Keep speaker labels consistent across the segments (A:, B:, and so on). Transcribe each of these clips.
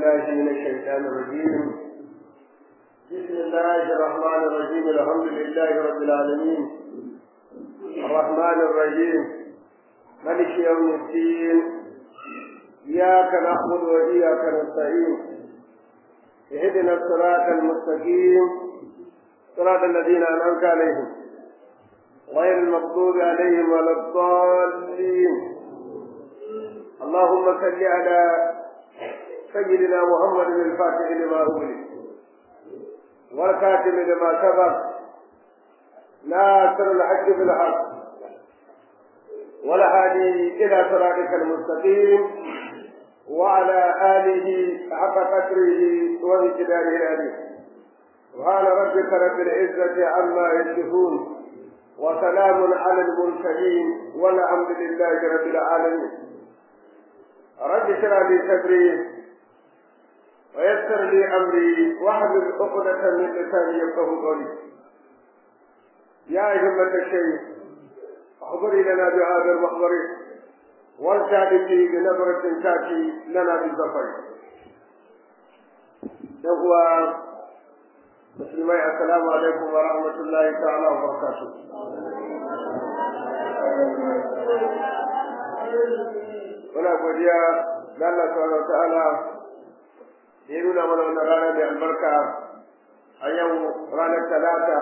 A: بالله من الشيطان الرجيم بسم الله الرحمن الرحيم الحمد لله رب العالمين الرحمن الرحيم ملك يوم الدين إياك نعبد وإياك نستعين اهدنا الصراط المستقيم صراط الذين أنعمت عليهم غير المغضوب عليهم ولا الضالين اللهم صل على سيدنا محمد الفاتح لما أغلق والكاتب لما سبق ناصر الحق بالحق والهادي إلى صراطك المستقيم وعلى آله حق قدره ومقداره العليم سبحان ربك رب العزة عما يصفون وسلام على المرسلين والحمد لله رب العالمين رب اشرح لي صدري ويسر لي امري واحلل عقدة من لساني يفقه قولي يا همة الشيخ احضري لنا بهذا المحضر والتالي بنظرة تاتي لنا بالظفر يقوى مسلمي السلام عليكم ورحمة الله تعالى وبركاته muna godiya ga Allah subhanahu wa ta'ala da ya nuna mana wannan rana mai albarka a yau ranar talata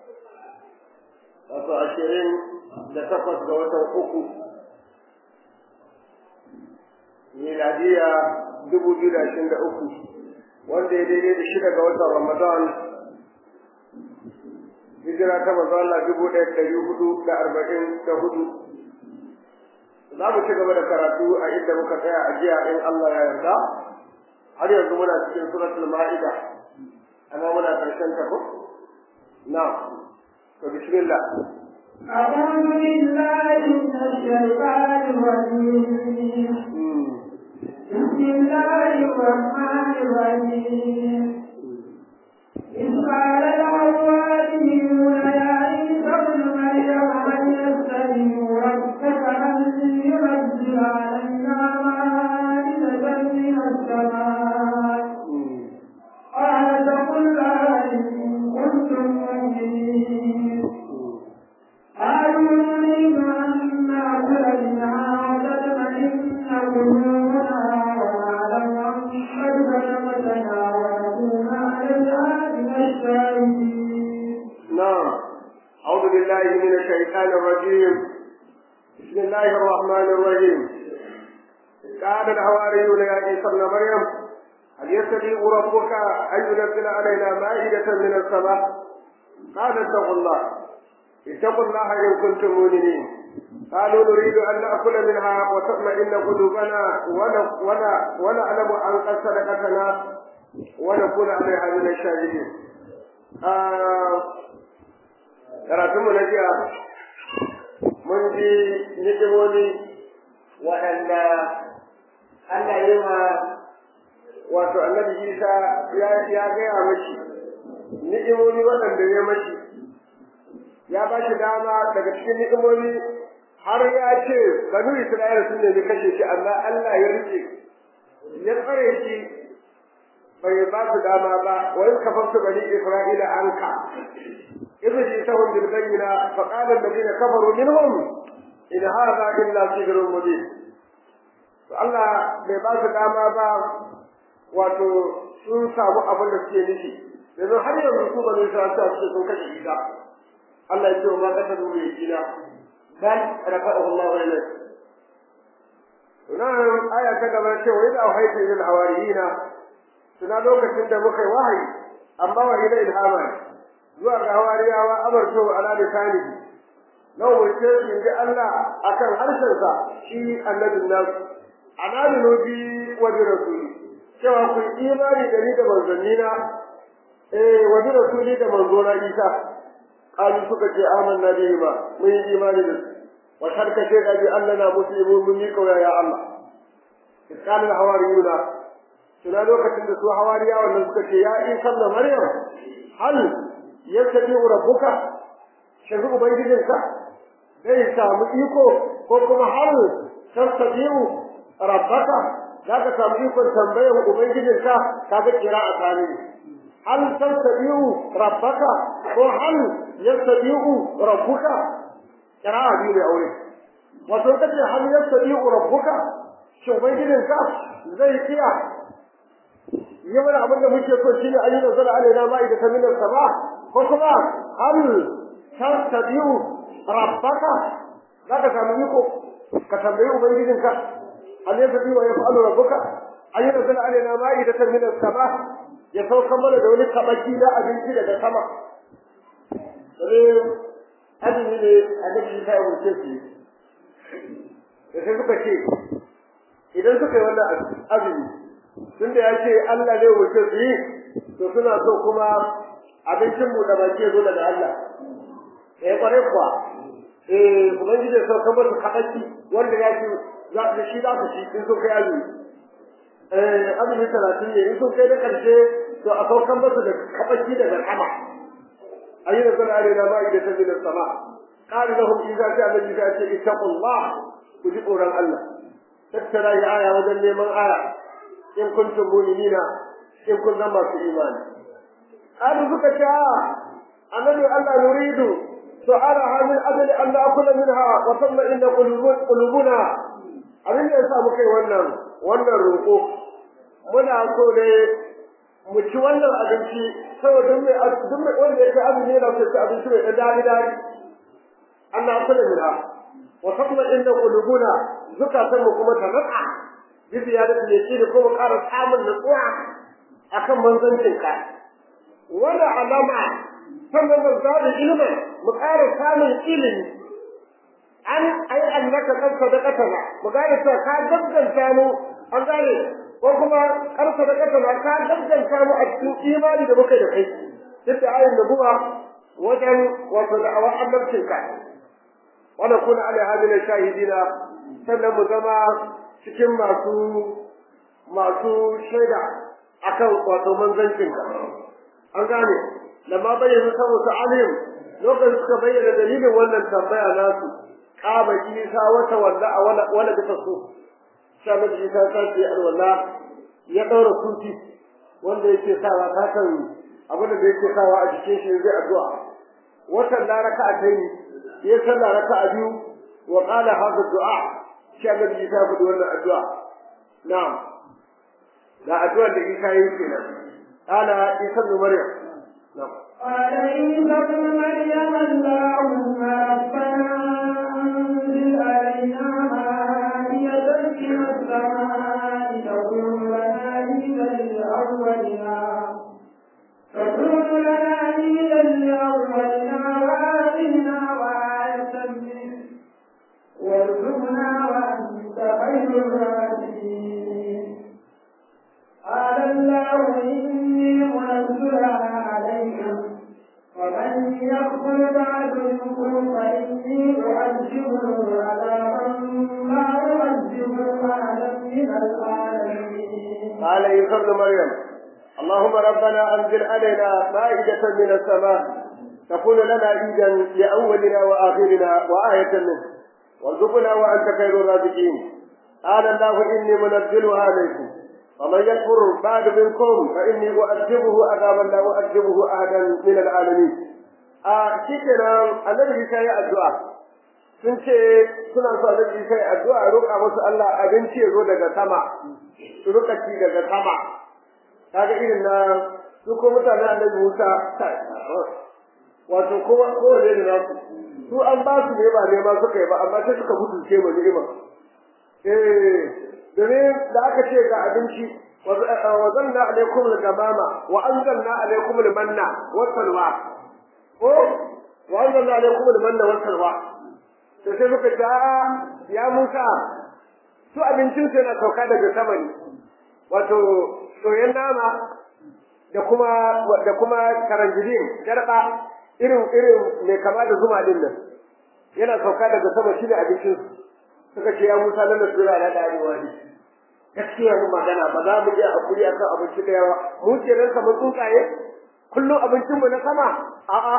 A: wato ashirin da takwas ga watan uku miladiya dubu biyu da ashirin da uku wanda ya daidai da shida ga watan ramadan hijira ta manzo Allah dubu ɗaya ɗari hudu da arba'in da hudu za mu ci gaba da karatu a inda muka tsaya a jiya in Allah ya yarda har yanzu muna cikin suratul ma'ida amma muna karshen ta ko na to bismillah
B: أعوذ بالله من الشيطان الرجيم بسم الله الرحمن الرحيم إذ قال الحواريون يا عيسى ابن مريم من يستجيب ربك أن ينزل علينا مائدة من السماء قال فقل إن كنتم مؤمنين قالوا نريد أن نأكل منها وتطمئن قلوبنا ونعلم أن قد بلغتنا ونكون عليها من الشاهدين
A: نعم أعوذ بالله من الشيطان الرجيم بسم الله الرحمن الرحيم قال الحواريون يا عيسى ابن مريم هل يستطيع ربك أن ينزل علينا مائدة من السماء قال اتقوا الله اتقوا الله إن كنتم مؤمنين قالوا نريد أن نأكل منها وتطمئن قلوبنا ونعلم أن قد صدقتنا ونكون عليها من الشاهدين karatunmu na jiya mun ji hikimomi waɗanda Allah yi ma wato annabi Isa ya gaya mashi ni'imomi waɗanda ya mashi ya ba shi dama daga cikin ni'imomi har ya ce banu Isra'ila sun nemi kashe shi amma Allah ya rike ya tsare shi bai ba su dama ba wa in kafartu bani Isra'ila anka إذ جئتهم بالبينة فقال الذين كفروا منهم إن هذا إلا سحر مبين Allah bai ba su dama ba wato sun samu abin da suke nufi yanzu har yanzu su ba sa sa su sun kashe Isa Allah ya ce ma ka ta dole kina bal rafa'ahu Allah wa ilayhi nan aya ta gaba ce wa idza wahayta lil hawariyina tuna lokacin da muka yi wahayi amma wa ila ilhama zuwa ga hawariyawa amarto ala lisanihi na umarce su inji Allah akan harshensa shi annabin nan anani bi wa bi rasuli cewa ku imani da ni da manzannina eh wa bi rasuli da manzona Isa qalu suka ce amanna bihi ma mun yi imani da su wa sharka ce ga bi Allah na muslimu mun yi kauya ya Allah iskal hawariyuna tuna lokacin da su hawariyawa nan suka ce ya Isa da Maryam hal yastabi rabbuka shin ubangijinka zai samu iko ko kuma har tastabi'u rabbaka za ka samu ikon tambayar ubangijinka kaga kira a tsani hal tastabi'u rabbaka ko hal yastabi'u rabbuka kira a biyu ne aure wato kace hal yastabi'u rabbuka shin ubangijinka zai iya yi mana abin da muke so shine an yi nazara alaina ma'ida ta minar sama ko kuma hal tastabi'u rabbaka za ka samu iko ka tambayi ubangijinka hal yastabi'u wa yaf'alu rabbuka an yi nazara alaina ma'ida ta minar sama ya sauka mana da wani kabaki na abinci daga sama sai azumi ne annabi ta yi wuce su da sai suka ce idan suka yi wannan azumi tunda ya ce Allah ne wuce su yi to suna so kuma abincin mu da baki zo daga Allah eh kware kuwa eh ubangiji ya sauka musu kabaki wanda ya ce za su shi za su ci in sun kai azumi eh azumi talatin ne in sun kai da karshe to a saukan musu da kabaki daga sama ayyuna zana alaina ma'idatan min as-sama qala lahum idza ja'a alladhi ta ce ittaqullah ku ji tsoron Allah tattara ya aya wajen neman aya in kuntum mu'minina in kun zama masu imani qalu suka ce annabi Allah nuridu su'alaha min ajli an na'kula minha wa tamma inna qulubuna abin da yasa muka yi wannan wannan roƙo muna so ne mu ci wannan abinci saboda mai duk mai wanda yake azumi yana so ci abinci mai dan dadi dadi Allah ya kula mina wa sabna inda qulubuna zukatan mu kuma ta naka bi ziyadati ne shi da kuma ƙara samun nutsuwa akan manzancin ka wala alama sannan da zabi ilmin mu ƙara samun ilimi an ai annaka kan sadaqatana mu gane cewa ka gagganta mu an gane ko kuma karfa da kasa ka gagganta mu a cikin imani da muka da kai duk da ayin da buwa wajen wato da awa annabcin ka wanda kuna ala hadina shahidina sannan mu zama cikin masu masu shaida akan wato manzancin ka an gane lamma bayyana saboda alim lokacin suka bayyana dalilin wannan tambaya nasu kaba isa wata wanda a wala wala bisa so sai mace isa ta ce alwala ya daura kuti wanda yake sawa ta kan abin da yake sawa a cikin shi zai addu'a watan la raka'a dai ya sallah raka'a biyu wa qala hadha du'a sai mace isa ta faɗi wannan addu'a na'am da addu'a da isa yi kenan qala isa ibn maryam na'am
B: قال عيسى ابن مريم اللهم ربنا انزل علينا مائدة من السماء تكون لنا عيدا لأولنا تكون لنا عيدا لأولنا وآتنا وآية منك وارزقنا وأنت خير الرازقين قال الله إني منزلها عليكم ومن يكفر بعد منكم فإني أعذبه عذابا ما أعذبه أحدا من العالمين.
A: قال عيسى ابن مريم اللهم ربنا أنزل علينا مائدة من السماء تكون لنا عيدا لأولنا وآخرنا وآية منك وارزقنا وأنت خير الرازقين قال الله إني منزلها عليكم ومن يكفر بعد منكم فإني أؤذبه عذابا لا أؤذبه أحدا من العالمين a shikenan annabi Isa ya addu'a sun ce suna so annabi Isa ya addu'a roƙa musu Allah abinci ya zo daga sama su roƙa ci daga sama kaga irin na su ko mutanen annabi Musa wato ko ko da nasu su an ba su ne ba ne ma suka yi ba amma sai suka mutunce mu ni'ima eh domin da aka ce ga abinci wa zanna alaikum al-gamama wa anzalna alaikum al-manna wa salwa ko wa anzalna alaikum al-manna wa salwa to sai suka ce ya Musa su abincin sai na sauka daga sama ne wato soyayyen nama da kuma da kuma karanjidin garba irin irin mai kama da zuma din nan yana sauka daga sama shi ne abincin suka ce ya Musa nan da sura na da arewa ne gaskiya mu magana ba za mu iya hakuri akan abinci da yawa mu ce ran kamar tsuntsaye kullum abincin mu na sama a'a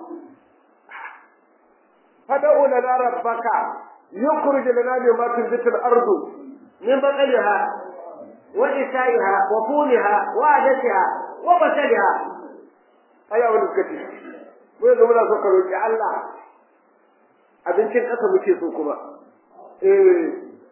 A: fad'u lana rabbaka yukhrij lana mimma tunbitu al-ardu min baqliha wa isaiha wa fuliha wa adatiha wa basaliha aya wani suka ce mu yanzu muna so ka roƙi Allah abincin ƙasa muke so kuma eh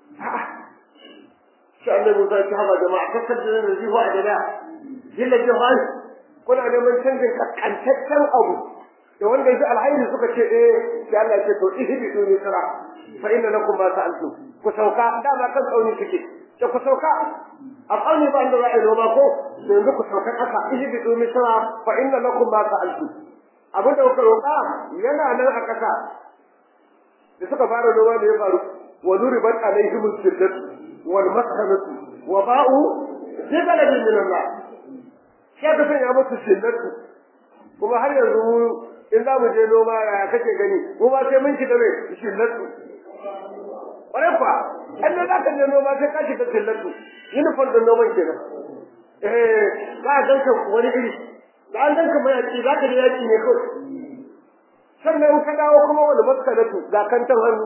A: shi annabi Musa ya haɓa jama'a kakkar da nan zihu a dada jilla jihar kuna neman canjin kaskantaccen abu da wanda yake alhairi suka ce eh sai Allah ya ce to ihbidu misra fa inna lakum ma sa'altu ku sauka dama kan tsauni kike da ku sauka a tsauni ba inda za a yi noma ko yanzu ku sauka ƙasa ihbidu misra fa inna lakum ma sa'altu abin da kuka roƙa yana nan a ƙasa da suka fara noma da ya faru wa duribat alaihim al-shiddat wal mashamatu wa ba'u bi baladin min Allah sai ka sanya musu shiddatu kuma har yanzu mu in za mu je noma ya kake gani mu ba sai mun shiga mai shiddatu ƙwarai kuwa an ne za ka je noma sai ka shiga shiddatu uniform da noman kenan eh za a ganka wani iri da an ganka mai yaki za ka je yaki ne kawai sannan ka dawo kuma wani maskanatu ga kantan hannu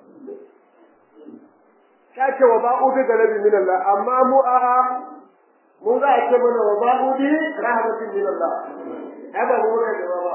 A: ta ce wa ba'u bi galabi min Allah amma mu a mu za a ce mana wa ba'u bi rahmatin min Allah ai ba mu muka gaba ba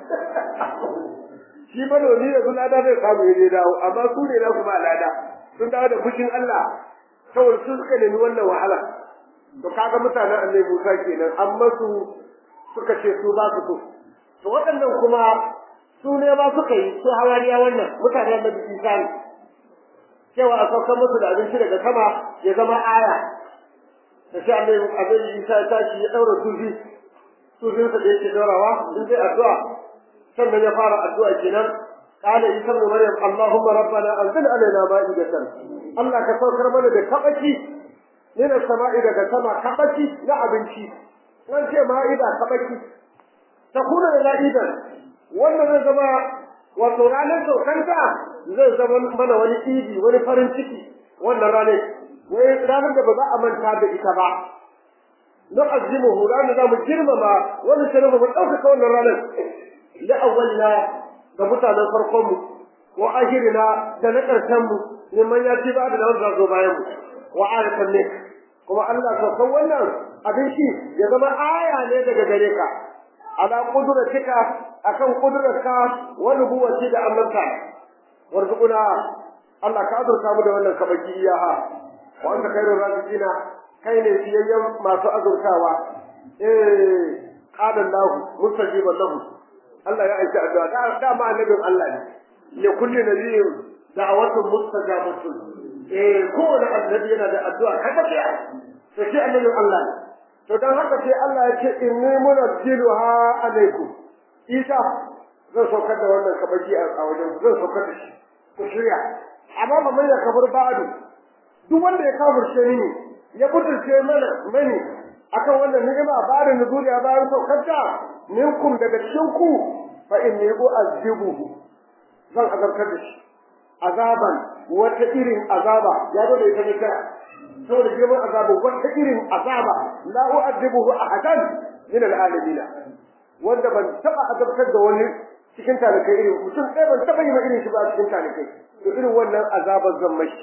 A: shi manomi da lada zai samu ya dawo amma su ne na kuma lada sun dawo da fushin Allah saboda su suka nemi wannan wahala to kaga mutanen annabi Musa kenan amma su suka ce su ba su so to waɗannan kuma su ne ma suka yi su hawariya wannan mutanen annabi Isa ne cewa a saukar musu da abinci daga sama ya zama aya da sai annabi annabi Isa ya tashi ya daura sufi sufinsa da yake daurawa in zai addu'a sannan ya fara addu'a kenan قال عيسى ابن مريم اللهم ربنا انزل علينا مائدة الله كسوكر mana da kabaki من السماء daga sama kabaki na abinci nan ce ma'ida kabaki ta kuna da la'idan wannan zai zama wato ranar saukanta zai zama mana wani idi wani farin ciki wannan ranar wai ranar da ba za a manta da ita ba nu'azzimuhu ranar za mu girmama wani shirin mu ɗaukaka wannan ranar la'awwalina ga mutanen farkon mu wa ahirina da na ƙarshen mu neman ya ci ba da wanda zo bayan mu wa ayatan ne kuma Allah saukan wannan abin shi ya zama aya ne daga gare ka ala kudratika akan kudurarka wa nubuwati da annabta warzuquna Allah ka azurta mu da wannan kabaki iyaha wa anta khairur raziqina kai ne fiyayyen masu azurtawa eh qala Allah mustajiban lahu Allah ya aiki addu'a da ma annabin Allah ne li kulli nabiyyin da'awatun mustajabatun eh kowane annabi yana da addu'a kada ya to shi annabin Allah ne to dan haka sai Allah ya ce inni munazziluha alaikum Isa zan saukar da wannan kabaki a wajen zan saukar da shi ku shirya amma ba mai kabar ba'adu duk wanda ya kafirce ni ya butulce mana mani akan wannan ni'ima ba da nuzuli a bayan saukarta minkum daga cikin ku fa inni u'azzibuhu zan azabtar da shi azaban wata irin azaba ya zo da ita ne kai saboda girman azabu wata irin azaba la u'azzibuhu ahadan min al'alamin wanda ban taba azabtar da wani cikin talakai irin mutum ɗaya ban taba yi ma irin shi ba cikin talakai to irin wannan azaban zan mashi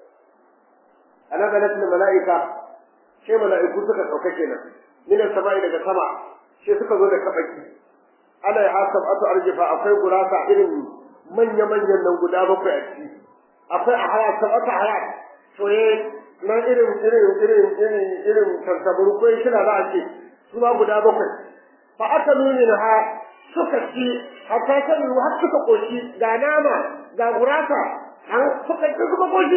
A: ana ganin mala'ika sai mala'iku suka sauka kenan min samai daga sama sai suka zo da kabaki ana ya hasab atu arjifa akwai gurasa irin manya manyan nan guda bakwai a ciki akwai a haya sabata haya soye nan irin irin irin irin irin tantaburu ko shi na za a ce su ma guda bakwai fa aka nuni na ha suka ci hatta ta nuna har suka koshi ga nama ga gurasa an suka ci suka koshi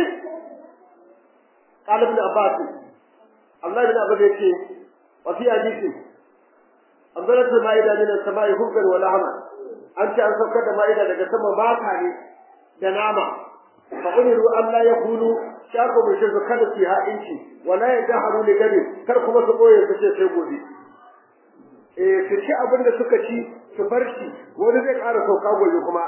A: قال ابن عباس الله بن عباس يقول وفي حديث أنزلت المائدة من السماء خبزا ولحما أنت أن سوكت المائدة لك سما باتا ne da nama فأمروا أن لا يكونوا شاكوا من شرك kada su ha inci wala ya jaharu li gadi kar kuma su boye su ce sai gobe eh su ci abin da suka ci su bar shi wani zai ƙara sauka gobe kuma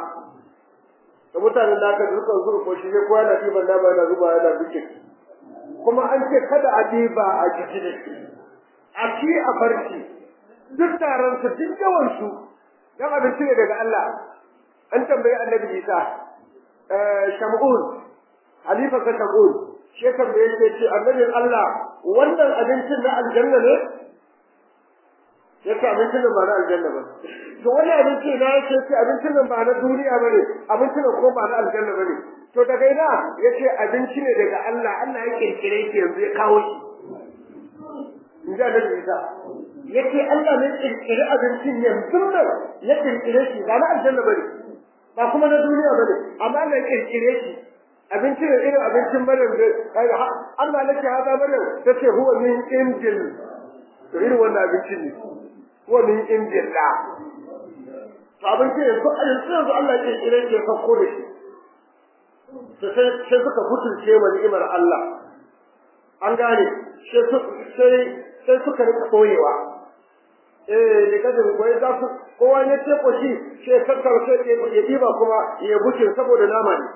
A: da mutanen da aka zuka zuwa ko shi ne kowa na ɗiban nama yana zuba yana bikin kuma an ce kada a ɗiba a jiki da shi a ci a barci duk taron su duk yawan su dan abinci ne daga Allah an tambayi annabi Isa Shamun Halifa ka Shamun shi tambaye ce ce annabin Allah wannan abincin na aljanna ne yake abincin nan ba na aljanna ba to wannan abinci na yake ce abincin nan ba na duniya ba ne abincin nan ko ba na aljanna ba ne to daga ina yace abinci ne daga Allah Allah ya kirkire shi yanzu ya kawo shi in ji annabi Isa yace Allah ne kirkire abincin yanzu nan ya kirkire shi ba na aljanna ba ne ba kuma na duniya ba ne amma Allah ya kirkire shi abinci ne irin abincin Maryam da Allah nake hada Maryam tace huwa min injil to irin wannan abincin ne huwa min injil da to abinci ne ko yanzu yanzu Allah ya kirkire shi ya sauko da shi to sai sai suka butulce wa ni'imar Allah an gane sai sai suka rika koyewa eh da kada koyi za su kowa ne ce ko shi sai kakkar sai ya diba kuma ya buce saboda nama ne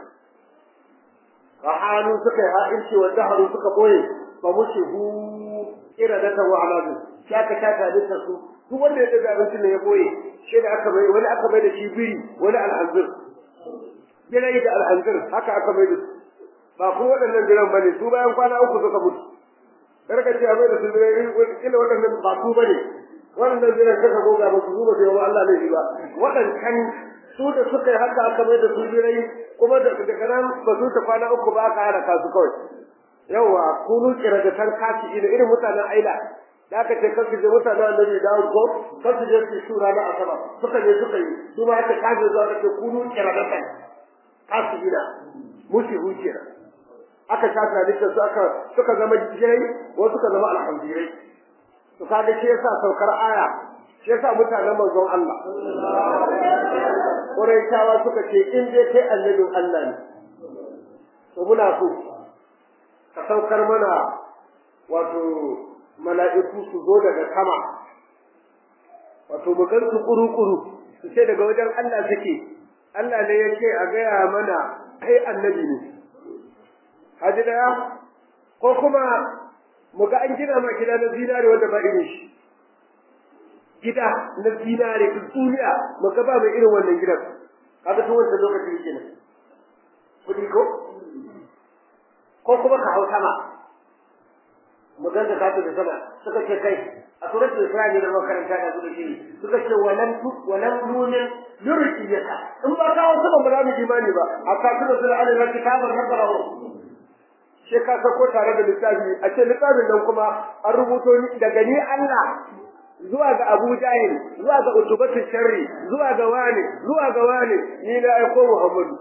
A: hannu suka yi ha'inci wa daharu suka boye ba mushi hu kira da ta wa'alazu shi aka shata da su duk wanda ya daga abincin ne ya boye shi da aka bai wani aka bai da shi biri wani alhanzir birai da alhanzir haka aka bai da su ba ku waɗannan biran bane su bayan kwana uku suka mutu karka ce a bai da su birai ila waɗannan ba su bane waɗannan biran kaka goga ba su zuba sai wa Allah ne ba waɗancan su da suka yi haka aka mai da su birai kuma da daga nan ba su ta kwana uku ba aka hana kasu kawai yawa kunu kira da tan kashi ina irin mutanen aila da aka ce kasu je mutanen annabi da ko kasu je su shura na asaba suka je suka yi su ma aka kaje zuwa aka ce kunu kira da tan kashi ina mushi hujira aka shafa dukkan su aka suka zama jirai wasu suka zama alhamdirai to kaga shi yasa saukar aya shi yasa mutanen manzon Allah Quraishawa suka ce in dai kai annabin Allah ne to muna so ka saukar mana wato mala'iku su zo daga sama wato mu gan su kuru-kuru su ce daga wajen Allah suke Allah ne ya ce a gaya mana kai annabi ne haji daya ko kuma mu ga an gina ma gida na zinare wanda ba irin shi gida na zinare duk duniya mu ga ba mai irin wannan gidan kaga tun wannan lokacin kenan kudi ko ko kuma ka hau sama mu ga da kato da sama suka ce kai a suratul isra'i da makaranta da zuwa shi suka ce walan tu walan nunin yurkiyaka in ba ka wasu ba za mu imani ba a kafin da sura alal kitabar nakarahu sai ka sako tare da littafi a ce littafin nan kuma an rubuto ni daga ni Allah zuwa ga Abu Jahil zuwa ga Utubatu Sharri zuwa ga wani zuwa ga wani ni na aiko Muhammadu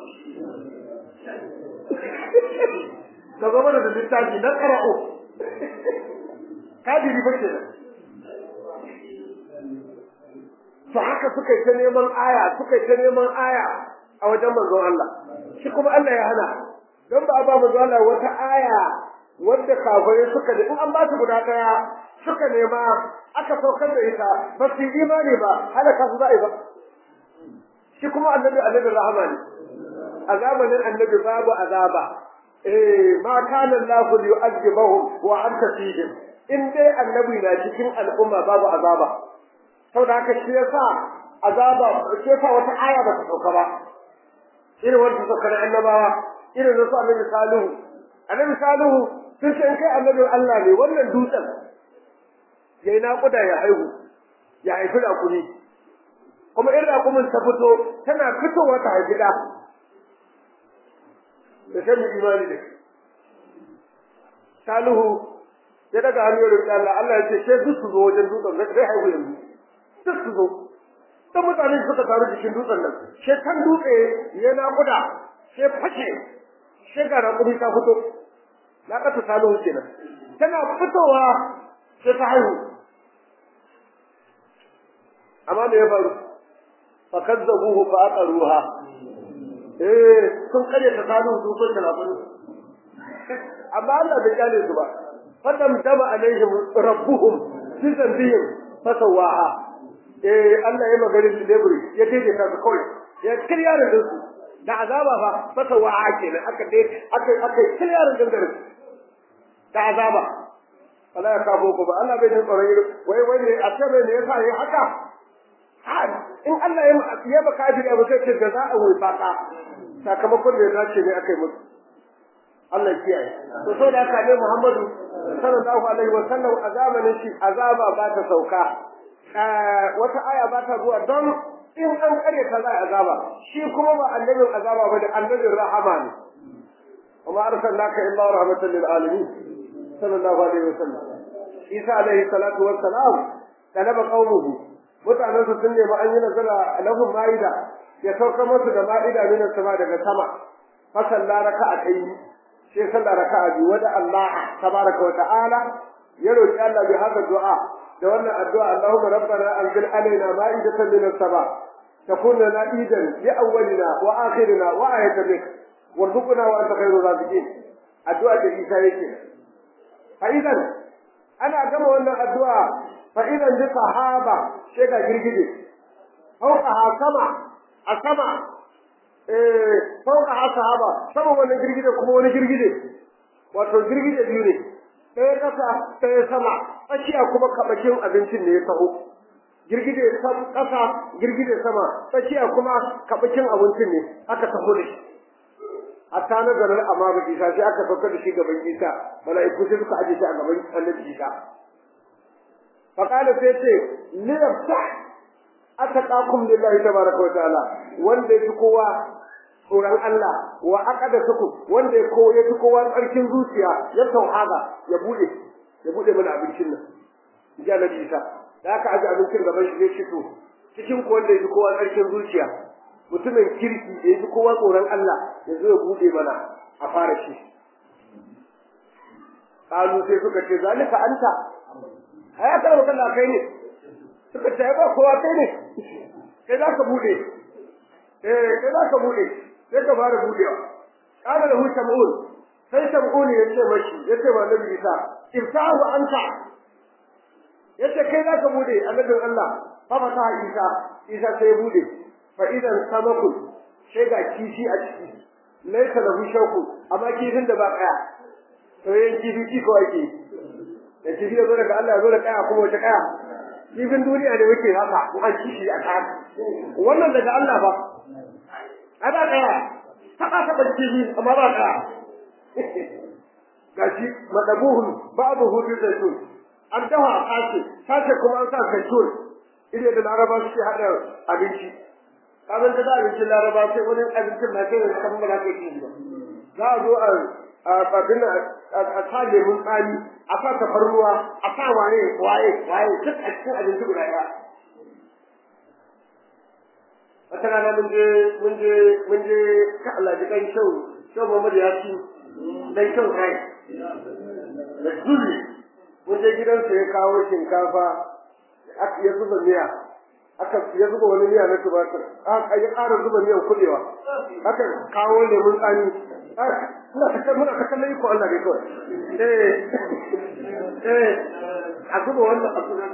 A: ka zama da littafi na qara'u kadiri ba ke to haka suka yi ta neman aya suka yi ta neman aya a wajen manzon Allah shi kuma Allah ya hana don ba a ba manzon Allah wata aya wanda kafirai suka da in an ba su guda daya suka nema aka saukar da ita ba su imani ba halaka su za'i ba shi kuma annabi annabi rahama ne a zamanin annabi babu azaba eh ma kana Allah yu'adhibuhum wa anta fihim in dai annabi na cikin al'umma babu azaba saboda haka shi yasa azaba shi yasa wata aya ba ta sauka ba irin wanda suka na annabawa irin su annabi salihu annabi salihu sun ce in kai annabin Allah ne wannan dutsen yayi naƙuda ya haihu ya haifi raƙumi kuma in raƙumin ta fito tana fitowa ta haifi ɗa da shan imani da salihu ya daga hannu ya roƙi Allah Allah ya ce sai duk su zo wajen dutsen zai haihu yanzu duk su zo dan mutane suka taru jikin dutsen nan sai kan dutse ya naƙuda sai fashe sai ga raƙumi ta fito na ƙasa salihu kenan tana fitowa sai ta haihu amma me ya faru fa kazzabuhu fa aqaruha eh sun kare ta salihu su sun kana furu amma Allah bai kale su ba fadam dama alaihim rabbuhum fi dhanbihim fasawaha eh Allah ya magana da leburi ya daidaita su kawai ya kirya da su da azaba fa fasawaha kenan aka dai aka aka kirya da su da azaba Allah ya kabo ku ba Allah bai jin tsoron yi wai wai ne a ce ne yasa yi haka in Allah ya ya baka ajiri abu sai ce da za a wai baka sakamakon da ya dace ne aka yi musu Allah ya kiyaye to sai da haka ne Muhammadu sallallahu alaihi wa sallam a zamanin shi azaba ba ta sauka wata aya ba ta zuwa don in an kare ta za a azaba shi kuma ba annabin azaba ba da annabin rahama ne وما أرسلناك إلا رحمة للعالمين صلى الله عليه وسلم عيسى عليه الصلاة والسلام طلب قومه mutanen su sun nemi an yi nazara lahum ma'ida ya sauka musu da ma'ida min sama daga sama fa salla raka'atayn sai salla raka'a biyu wada Allah tabaraka wa ta'ala ya roki Allah bi haka du'a da wannan addu'a Allahumma rabbana anzil alaina ma'idatan min as-sama takun lana idan li awwalina wa akhirina wa ayatan minka warzuqna wa anta khairur raziqin addu'a da Isa yake fa idan ana gama wannan addu'a fa idan bi sahaba sai ga girgije fauka ha sama a sama eh fauka ha sahaba sama wannan girgije kuma wani girgije wato girgije biyu ne ɗaya ƙasa ɗaya sama tsakiya kuma kabakin abincin ne ya taho girgije ƙasa girgije sama tsakiya kuma kabakin abincin ne aka taho da shi hatta na garin amma ba isa sai aka saukar da shi gaban isa mala'iku sai suka aje shi a gaban annabi isa fa qala sai ce li yaftah ataqakum lillahi tabaraka wa ta'ala wanda yafi kowa tsoron Allah wa aqada suku wanda ya ko yafi kowa tsarkin zuciya ya tauhada ya bude ya bude mana abincin nan ji annabi isa da aka aje abincin gaban shi zai fito cikin ko wanda yafi kowa tsarkin zuciya mutumin kirki da yafi kowa tsoron Allah ya zo ya bude mana a fara shi kalu sai suka ce zalika anta ai aka maka Allah kai ne suka ce ba kowa kai ne kai za ka bude eh kai za ka bude sai ka fara budewa kana da huta ma'ul sai shamun ya ce mashi ya ce ba nabi Isa iftahu anta yace kai za ka bude annabin Allah fa fata Isa Isa sai ya bude fa idan samakun sai ga kishi a ciki laisa da shauku amma kifin da ba kaya to yin kifi ki ko ake da kifi ya zo daga Allah ya zo da kaya kuma wata kaya kifin duniya ne muke haka ko an kishi a kaya wannan daga Allah ba ana kaya haka ta ba kifi amma ba kaya gashi madabuhun babu hudu da su an dawa a kace kace kuma an sa zaitun ire da laraba suke hada abinci kamar da abincin laraba sai wani abincin na kai da kan ba ka yi ba za a zo a abin a sa lemun tsami a sa tafarnuwa a sa waye waye waye duk a cikin abinci guda ɗaya wata rana mun je mun je mun je ka Allah ji kan shau shau Muhammad ya ci dan shau kai da dole mun je gidansa ya kawo shinkafa ya zuba miya aka ya zuba wani miya na tumatir aka ya ƙara zuba miyan kuɗewa aka kawo lemun tsami muna ta muna ta kallon iko Allah ne kawai eh eh a zuba wannan a zuba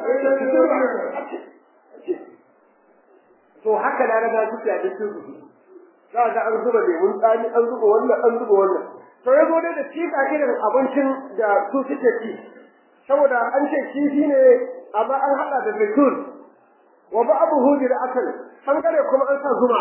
A: to haka na raga suke a cikin su za ga an zuba lemun tsami an zuba wannan an zuba wannan to ya zo dai da cika irin abincin da su suke ci saboda an ce kifi ne amma an haɗa da zaitun wa ba'dahu bil akal bangare kuma an sa zuma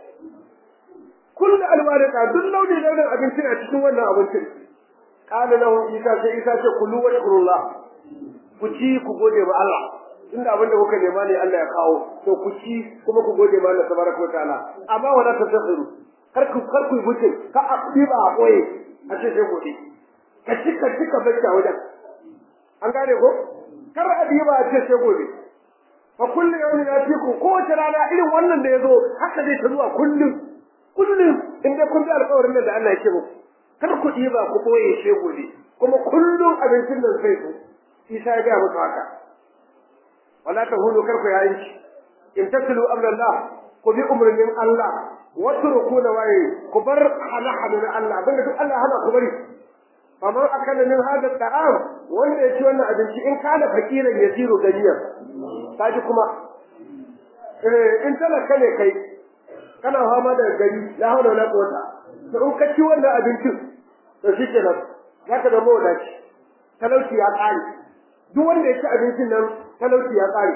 A: kullu alwarika duk launi launin abinci a cikin wannan abincin qala lahu isa sai isa ce kullu wa shkurullah ku ci ku gode wa Allah tunda abin da kuka nema ne Allah ya kawo to ku ci kuma ku gode ma Allah tabaraka wa ta'ala amma wala tasakhiru kar ku kar ku buce ka abiba a koye a ce sai gode ka cika cika bacci a wajen an gane ko kar abiba a ce sai gode fa kullu yawmin yatiku kowace rana irin wannan da yazo haka zai ta zuwa kullum kullum in dai kun bi alƙawarin da Allah yake muku kar ku diba ku boye she gobe kuma kullum abincin nan zai zo Isa ya ga muku haka wala tahulu kar ku yayin shi in tatlu amrullah ku bi umrin Allah wa turku na waye ku bar halahalu na Allah abinda duk Allah hana ku bari kamar akala min hada ta'am wanda ya ci wannan abinci in kana fakiran yasiru ganiyar kaji kuma eh in talaka ne kai kana fama da gari la hawla wala quwwata to in ka ci wannan abincin to shikenan zaka da mawadaci talauci ya kare duk wanda ya ci abincin nan talauci ya kare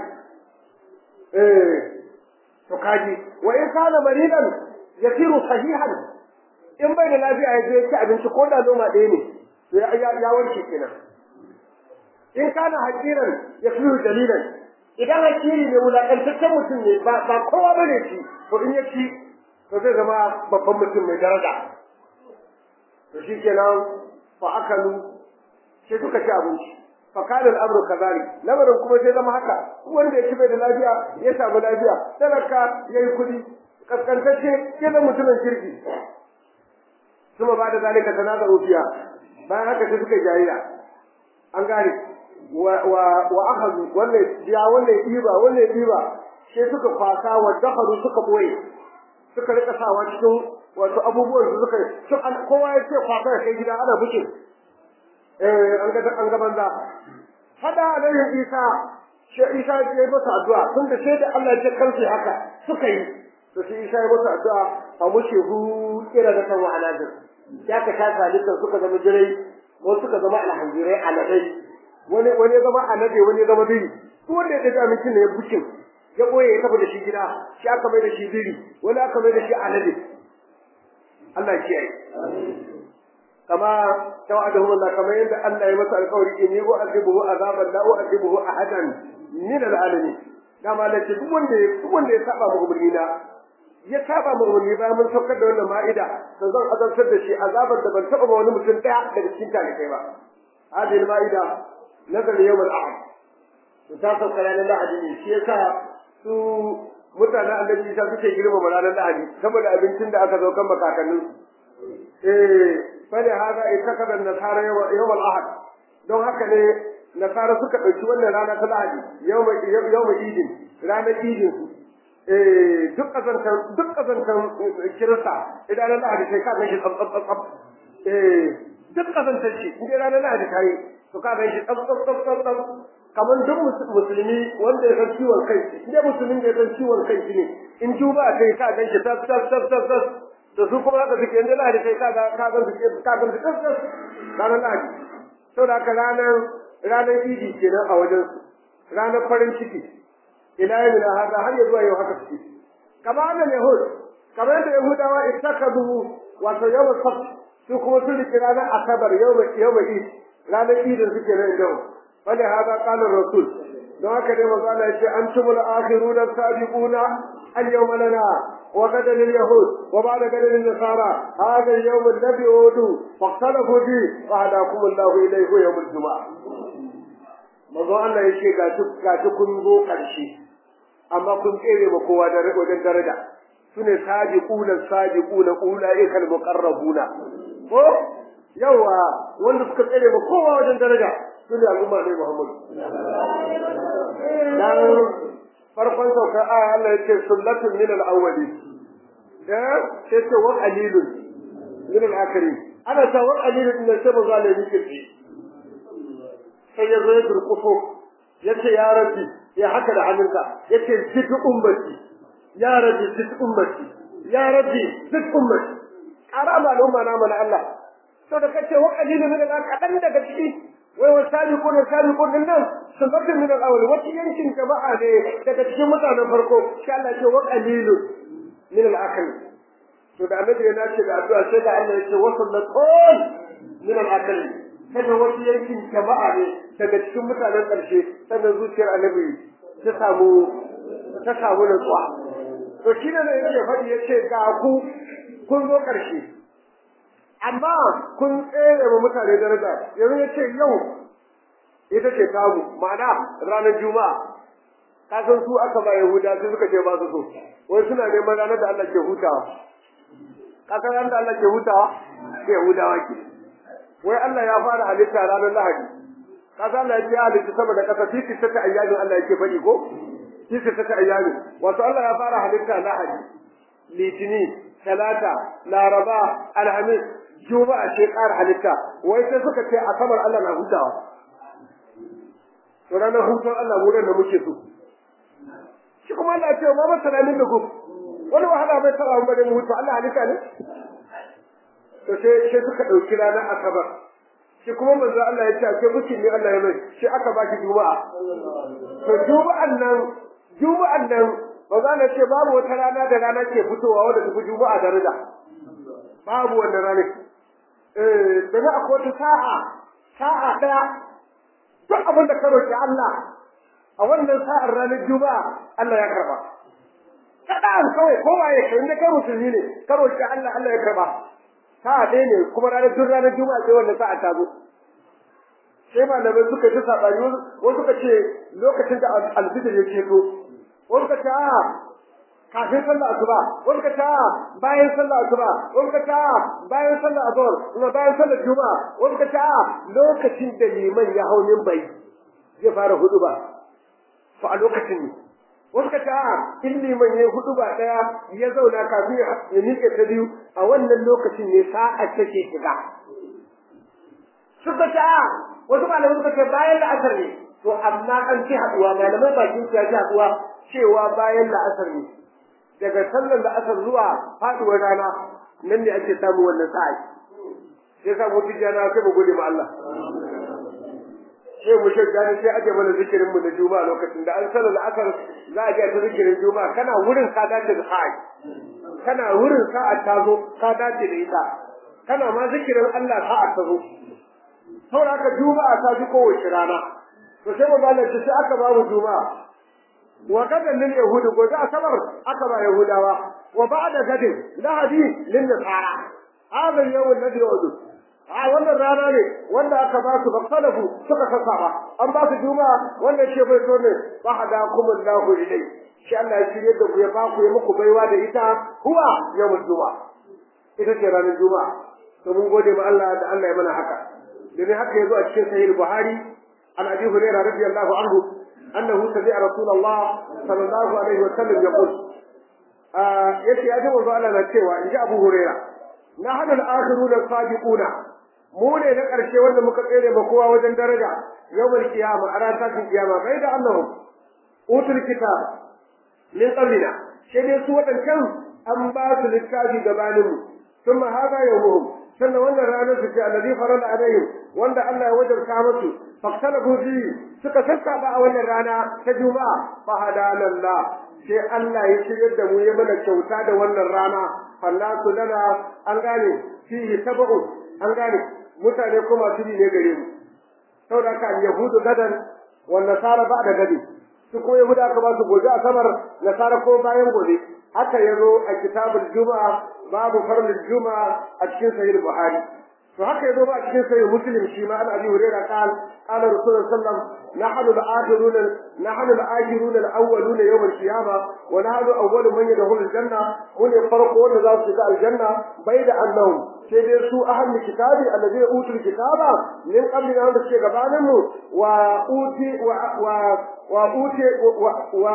A: eh to kaji wa in kana maridan yasiru sahihan in bai da lafiya ya je ya ci abinci ko da noma ɗaya ne to ya ya warke kenan in kana hakiran ya fi dalilan idan hakiri ne wulaƙantaccen mutum ne ba ba kowa bane shi to in ya ci to zai zama babban mutum mai daraja to shi kenan fa akalu sai suka ci abinci fa kana al'amru kadhalik lamarin kuma sai zama haka wanda ya ci bai da lafiya ya samu lafiya talaka yayi kudi kaskantacce ya zama mutumin kirki kuma ba da zalika tanazaru fiya bayan haka sai suka jayira an gane wa wa wa akhadhu wannan ya wannan diba wannan diba sai suka kwasa wa dakhalu suka boye suka rika sawa cikin wato abubuwan da suka kowa ya ce kwasa ya kai gida ana bukin eh an ga an ga banza hada alaihi isa shi isa ya yi masa addu'a tun da sai da Allah ya kansu haka suka yi to shi isa ya masa addu'a fa mushe hu kira da tawa anazir ya ka ta zalikan suka zama jirai ko suka zama alhamdurai aladai wani wani zama alade wani zama biri duk wanda ya ga mutum ne ya bukin ya boye ya tafi da shi gida shi aka mai da shi biri wani aka mai da shi alade Allah ya kiyaye kama tawa'adahu Allah kamar yadda Allah ya masa alƙawari in yi azibuhu azaban la u'azibuhu ahadan min al'alamin dama Allah ce duk wanda duk wanda ya saba mu umarni na ya saba mu umarni bayan mun saukar da wannan ma'ida to zan azabtar da shi azabar da ban taba ba wani mutum daya daga cikin talibai ba hadhihi ma'ida nazar yawm al-ahad to ta sauka ranar lahadi ne shi yasa su mutanen annabi Isa suke girmama ranar lahadi saboda abincin da aka zo kan makakannin eh فلهذا اتخذ النصارى يوم الاحد don haka ne nasara suka ɗauki wannan rana ta lahadi yawma idin ranar idin su eh duk kazantan duk kazantan kirista idan ranar lahadi sai ka ganshi tsab tsab tsab eh duk kazantan shi in ranar lahadi ta yi to ka ganshi tsab tsab tsab tsab tsab kamar duk musulmi wanda ya san ciwon kai in musulmin da ya san ciwon kai shi ne in juba kai ka ganshi tsab tsab tsab tsab tsab da su kuma haka suke inda lahadi sai kaga ka ga su ka ga su tsantsan ranar lahadi saboda haka ranar ranar idi kenan a wajen su ranar farin ciki ila yau da haka har ya zuwa yau haka suke kamar annan yahud kamar yadda yahudawa ittakadu wato yawm sabt su kuma sun riki ranar asabar yawm yawm id ranar idin suke nan yau fali hada qala rasul don haka dai manzo Allah ya ce antumul akhiruna sabiquna al-yawma lana وغدا لليهود وبعد غدا للنصارى هذا اليوم الذي أودوا فاختلفوا فيه فهداكم الله إليه يوم الجمعة mazo Allah ya ce ga duk ga duk kun zo karshe amma kun tsere ba kowa da wajen daraja sune sabiquna sabiquna ulaika almuqarrabuna ko yawa wanda suka tsere ba kowa wajen daraja sune al'umma ne Muhammadu dan farkon saukar aya Allah yake sullatun min al-awwali da sai ce wa qalilun min al-akhirin ana ta wa qalilun din sai ba zalimi ke ci sai ya zo ya durkuso yace ya rabbi ya haka da hannunka yace zid ummati ya rabbi zid ummati ya rabbi zid ummati arama al'umma na mana Allah to da kace wa qalilun min al-akhirin daga ciki wai wa sabiqun sabiqun din nan sabatin min al-awwal wata yankin jama'a ne daga cikin mutanen farko insha Allah ce wa qalilun min al-akhl to da annabi ya nace da addu'a sai da Allah ya ce wa sallatun min al-akhl kada wata yankin jama'a ne daga cikin mutanen karshe sannan zuciyar annabi ta samu ta samu nutsuwa to shi ne yake faɗi yace ga ku kun zo karshe amma kun tsere wa mutane daraja yanzu ya ce yau ita ce tamu ma'ana ranar juma'a ka san su aka ba yahuda sai suka ce ba su so wai suna neman ranar da Allah ke hutawa ka san ranar da Allah ke hutawa sai yahudawa ke wai Allah ya fara halitta ranar lahadi ka san Allah ya ce halitta saboda kasa titi ta ayyamin Allah yake faɗi ko titi ta ayyamin wato Allah ya fara halitta lahadi litini talata laraba alhamis juma'a ce ƙara halitta wai sai suka ce asabar Allah na hutawa to ranar hutun Allah mu da muke so shi kuma Allah ce ma masana min da ku wani wahala bai taba mu bane mu hutu Allah halitta ne to sai sai suka dauki ranar asabar shi kuma manzo Allah ya ce a ce mutum ne Allah ya mai shi aka baki juma'a to juma'an nan juma'an nan manzo Allah ce babu wata rana da rana ke fitowa wanda tafi juma'a daraja babu wannan ranar eh da za a wata sa'a sa'a ɗaya duk abin da ka roƙi Allah a wannan sa'ar ranar juma'a Allah ya karba kaɗan kawai kowa ya kai inda kai musulmi ne ka roƙi Allah Allah ya karba sa'a ɗaya ne kuma ranar duk ranar juma'a sai wannan sa'a ta zo sai malamai suka ji saɓani wasu suka ce lokacin da alfijir ya ceto wasu suka ce a kafin sallah asuba wasu suka ce a bayan sallah asuba wasu suka ce a bayan sallah azhar kuma bayan sallah juma'a wasu suka ce a lokacin da liman ya hau bai zai fara hudu ba to a lokacin ne wasu suka ce a in liman ya hudu ba daya ya zauna kafin ya miƙe ta biyu a wannan lokacin ne sa'a take shiga suka ce a wasu malamai suka ce bayan la'asar ne to amma an ci haɗuwa malamai bakin su ya ci haɗuwa cewa bayan la'asar ne daga sallar la'asar zuwa faɗuwar rana nan ne ake samun wannan sa'a sai sa mutu jana sai mu gode ma Allah sai mu shagga ne sai aje mana zikirin mu na juma'a lokacin da an sallar la'asar za a je ta zikirin juma'a kana wurin ka dace da sa'a kana wurin sa'a ta zo ka dace da ita kana ma zikirin Allah sa'a ta zo saboda haka juma'a ta fi kowace rana to sai manzo Allah sai aka ba mu juma'a wa gadan lil yahudi gobe asabar aka ba yahudawa wa ba'da gadin lahadi lil nasara hada yawm alladhi yu'adu a wannan rana ne wanda aka ba su bakalafu suka saka ba an ba su juma'a wanda ce bai so ne ba hada kuma Allahu ilai shi Allah ya shirye da ku ya ba ku ya muku baiwa da ita huwa yawmul juma'a ita ce ranar juma'a to mun gode ma Allah da Allah ya mana haka domin haka yazo a cikin sahih buhari an abi hurairah radiyallahu anhu annahu sami'a rasulullah sallallahu alaihi wa sallam yaqul yace ya ji manzo Allah na cewa inji abu hurairah nahnu al-akhiruna as-sabiquna mu ne na karshe wanda muka tsere ma kowa wajen daraja yawmal qiyama a ran tashin kiyama bai da annahum utul kitab min qablina sai dai su wadancan an ba su littafi gabaninmu ثم هذا يومهم sannan wannan ranar su ce allazi farala alaihim wanda Allah ya wajarta musu faktalafu fi suka sassaba a wannan rana ta juma'a fa hadalallah sai Allah ya shiryar da mu ya mana kyauta da wannan rana fallasu lana an gane fihi tabu an gane mutane kuma su ne gare mu saboda ka yahudu gadan wan nasara ba da gadi su ko yahuda ka ba su gobe asabar nasara ko bayan gobe haka yazo a kitabul juma'a babu farlul juma'a a cikin sahih buhari to haka yazo ba a cikin sahih muslim shi ma an abi hurairah qal qala rasulullah sallam nahnu al-akhirun nahnu al-akhirun al-awwalun yawm al-qiyamah wa nahnu awwalu man yadkhulu al-janna mun farqu wanda za su shiga al-janna bayda annahum sai dai su ahli kitabi alladhi utul kitaba min qabli an da suke gabanin mu wa uti wa wa wa uti wa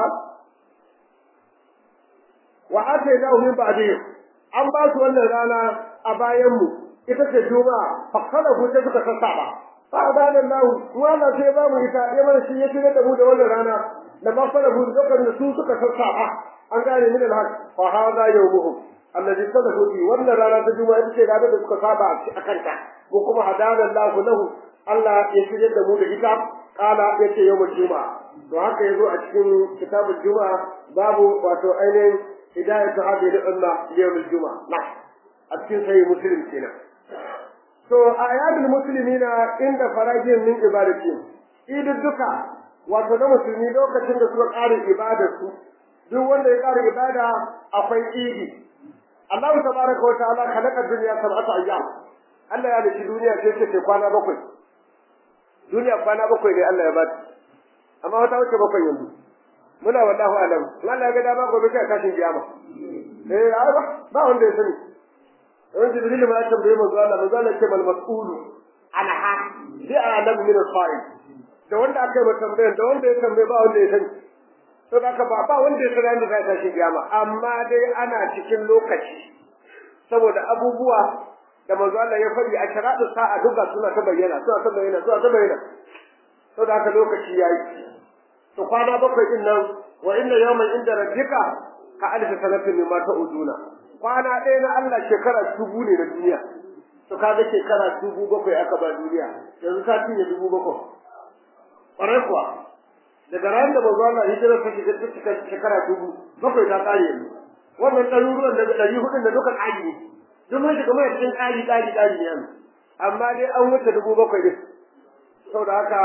A: wa atainahu min ba'dihim an ba su wannan rana a bayan mu ita ce juma'a fakala ku ta suka sassa ba fa abadan lahu wala sai ba mu ita ya mana shi ya tare da mu da wannan rana da ba fara bu dokar da su suka sassa ba an gane min alhaq fa hada yawmuhum alladhi sadaku fi wannan rana ta juma'a ita ce rana da suka saba a kanta ko kuma hadana lahu lahu Allah ya shirye da mu da ita kala yace yawmul juma'a to haka yazo a cikin kitabul juma'a babu wato ainihin هداية هذه الأمة ليوم الجمعة نعم أتكين سيد مسلم كنا so ayat muslimina inda farajin min ibadatin idu duka wato na musulmi lokacin da suka ƙara ibadar su duk wanda ya ƙara ibada akwai idi Allah tabaraka wa ta'ala khalaqa dunya sab'ata ayyam Allah ya dace duniya sai ce kwana bakwai duniya kwana bakwai ne Allah ya bata amma wata wuce bakwai yanzu muna wallahu alam Allah ya ga dama gobe kai kashin kiyama eh ba ba wanda ya sani wani jibril ma ya tambaye manzo Allah manzo Allah ce mal mas'ulu ana ha bi alam min al-fa'il da wanda aka yi tambayar da wanda ya tambaye ba wanda ya sani to da ba ba wanda ya sani da kai kashin kiyama amma dai ana cikin lokaci saboda abubuwa da manzo Allah ya faɗi a sharadu sa'a duka suna ta bayyana suna ta bayyana suna ta bayyana to da haka lokaci yayi to kwana bakwai din nan wa inna yawman inda rabbika ka alf sanatin mimma ta'uduna kwana ɗaya na Allah shekara dubu ne na duniya to kaga shekara dubu bakwai aka ba duniya yanzu ta cinye dubu bakwai ƙwarai kuwa daga ran da manzo Allah hijira ta shiga cikin shekara dubu bakwai ta kare yanzu wannan ɗaruruwan daga ɗari hudun da dukan aji ne duk mun shiga mai cikin ƙari ƙari ƙari ne amma dai an wuce dubu bakwai ne saboda haka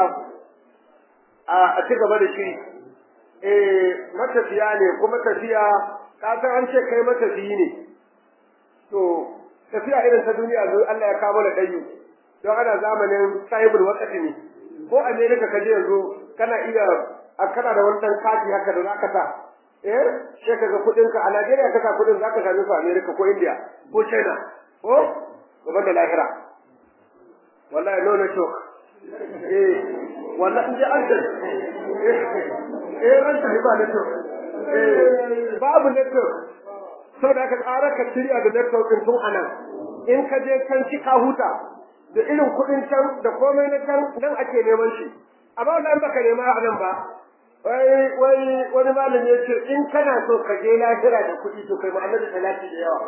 A: a ci gaba da shi eh matafiya ne kuma tafiya ka san an ce kai matafiyi ne to tafiya irin ta duniya zo Allah ya kawo da dayu don ana zamanin sahibul waqti ne ko America ka je yanzu kana iya a kana da wannan kati haka da zaka sa eh sai kaga kudin ka a Najeriya ka sa kudin zaka same su America ko India ko China ko gaban da lahira wallahi no network eh wallahi in ji an eh ran ta ba network eh babu network saboda ka tsara ka shirya da network din tun anan in ka je can ci ka huta da irin kuɗin can da komai na can nan ake neman shi amma wannan baka nema a nan ba wai wai wani malami ya ce in kana so ka je lahira da kuɗi to kai ma'anar salati da yawa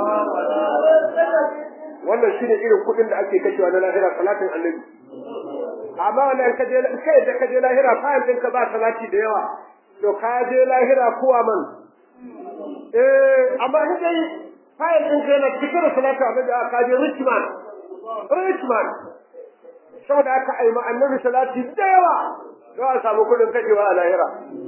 A: wannan shine irin kuɗin da ake kashewa na lahira salatin annabi amma wannan ka je kai da ka je lahira fa'il ɗinka ba salati da yawa to ka je lahira kuwa man eh amma in dai fayil din kai na cike da salatu annabi aka je Richmond Richmond saboda aka aima annabi salati da yawa za a samu kudin kajewa a lahira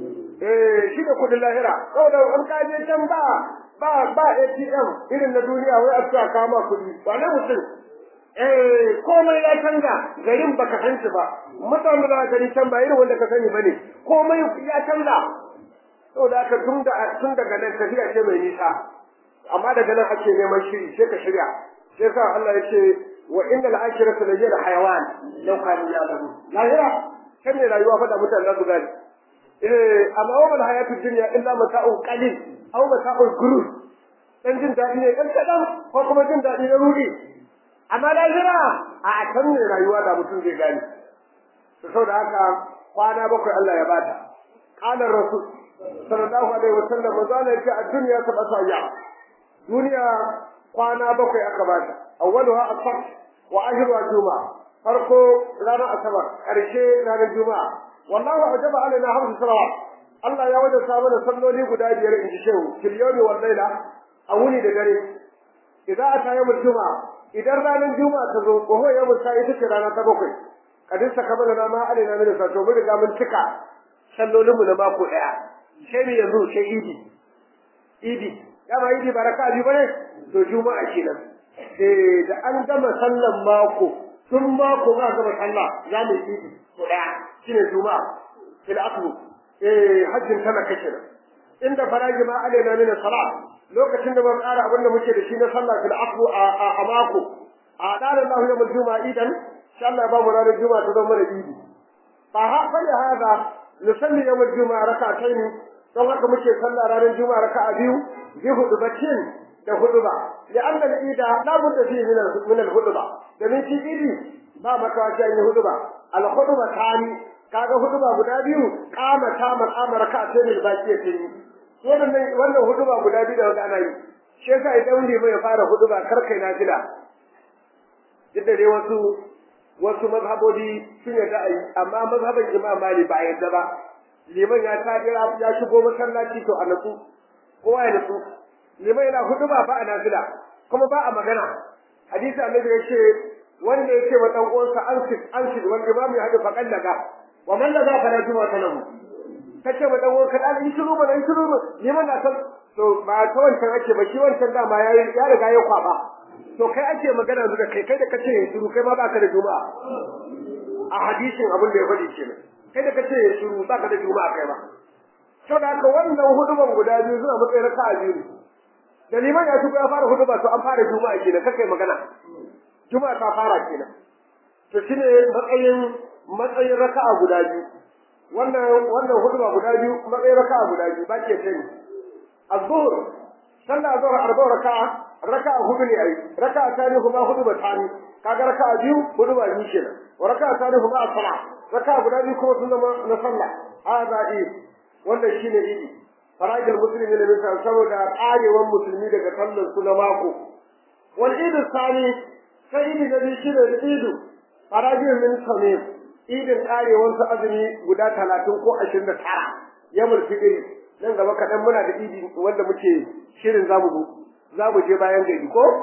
A: eh shi da kudin lahira saboda an ka je can ba ba ba ATM irin na duniya wai a tsaya kama kudi ba na mutum eh komai ya canza garin baka san shi ba mutanen da gari can ba irin wanda ka sani bane komai ya canza saboda haka tun da tun daga nan tafiya ce mai nisa amma daga nan ake neman shiri sai ka shirya sai sa Allah ya ce wa innal akhirata la hiya hayawan law kanu ya'lamun lahira kan ne rayuwa fa da mutane su gani eh amma wa mal hayatud dunya illa mata'un qalil aw mata'ul gurur dan jin dadi ne dan kadan ko kuma jin dadi na rudi amma lahira a kan ne rayuwa da mutum zai gani saboda haka kwana bakwai Allah ya bata qala rasul sallallahu alaihi wasallam mazala yake a duniya ta basa ya duniya kwana bakwai aka bata awwaluha asfar wa akhiruha juma'a farko ranar asabar karshe ranar juma'a wallahu ajaba alaina hamsu salawat Allah ya wajaba mana salloli guda biyar in ji shehu fil yawmi wal layla a wuni da dare idan ata yawmul juma'a idan ranar juma'a ta zo ko ho yawmul sa'i ita ce rana ta bakwai kadin saka mana na ma alaina min sa to mun riga mun cika sallolinmu na mako daya sai mu yanzu sai idi idi dama idi ba raka biyu bane to juma'a kenan eh da an gama sallan mako tun mako ba gama sallah za mu idi ko daya shine juma'a fil aqlu eh hajjin tana kace inda faraji ma alaina min salat lokacin da mun ƙara abin da muke da shi na sallah fil aqlu a mako a daren Allah yawmul juma'a idan insha Allah ba mu ranar juma'a ta zama da idi fa ha fa hada nusalli yawmul juma'a rak'atayn don haka muke sallah ranar juma'a raka'a biyu bi hudubatin da huduba li'anna al-ida la budda fihi min min al-huduba da min shi idi ba makawa sai yi huduba al-huduba tani kaga huduba guda biyu kama ta maqama raka'a sai da baki ya yi wannan wannan huduba guda biyu da wanda ana yi shi yasa idan liman ya fara huduba kar kai nafila yadda dai wasu wasu mazhabobi sun yarda a yi amma mazhaban imam mali ba yarda ba liman ya tajira ya shigo masallaci to a natsu kowa ya natsu liman yana hudu ba a nafila kuma ba a magana hadisi annabi ya ce wanda ya ce wa dan uwansa an sit an sit wal imam ya hadu faqan daga wa man daga fa la juma sanahu kace wa dan uwanka dan yi shiru ba dan shiru ba liman na san to ba ta wancan ake ba shi wancan da ma yayi ya riga ya kwaba to kai ake magana yanzu da kai kai da kace shiru kai ma baka da juma'a a hadisin abin da ya faɗi kenan kai da kace ya shiru ba ka da juma'a kai ba to da haka wannan huduban guda biyu suna matsayin raka'a biyu da liman ya shigo ya fara huduba to an fara juma'a kenan kake magana juma'a ta fara kenan to shine matsayin matsayin raka'a guda biyu wannan wannan huduba guda biyu matsayin raka'a guda biyu ba ke sani az-zuhr sallah azhar arba raka'a raka'a hudu ne ai raka'a tani kuma hudu ba tani kaga raka'a biyu hudu ba biyu kenan wa raka'a tani kuma as-salat raka'a guda biyu kuma sun zama na sallah hada id wannan shine idi farajul muslimin ne bisa saboda karewan musulmi daga sallar su na mako wal id sani sai idi da shi da idu farajul min samim idin karewan su azumi guda 30 ko 29 yamul fitri nan gaba kadan muna da idi wanda muke shirin zamu zo zamu je bayan gari ko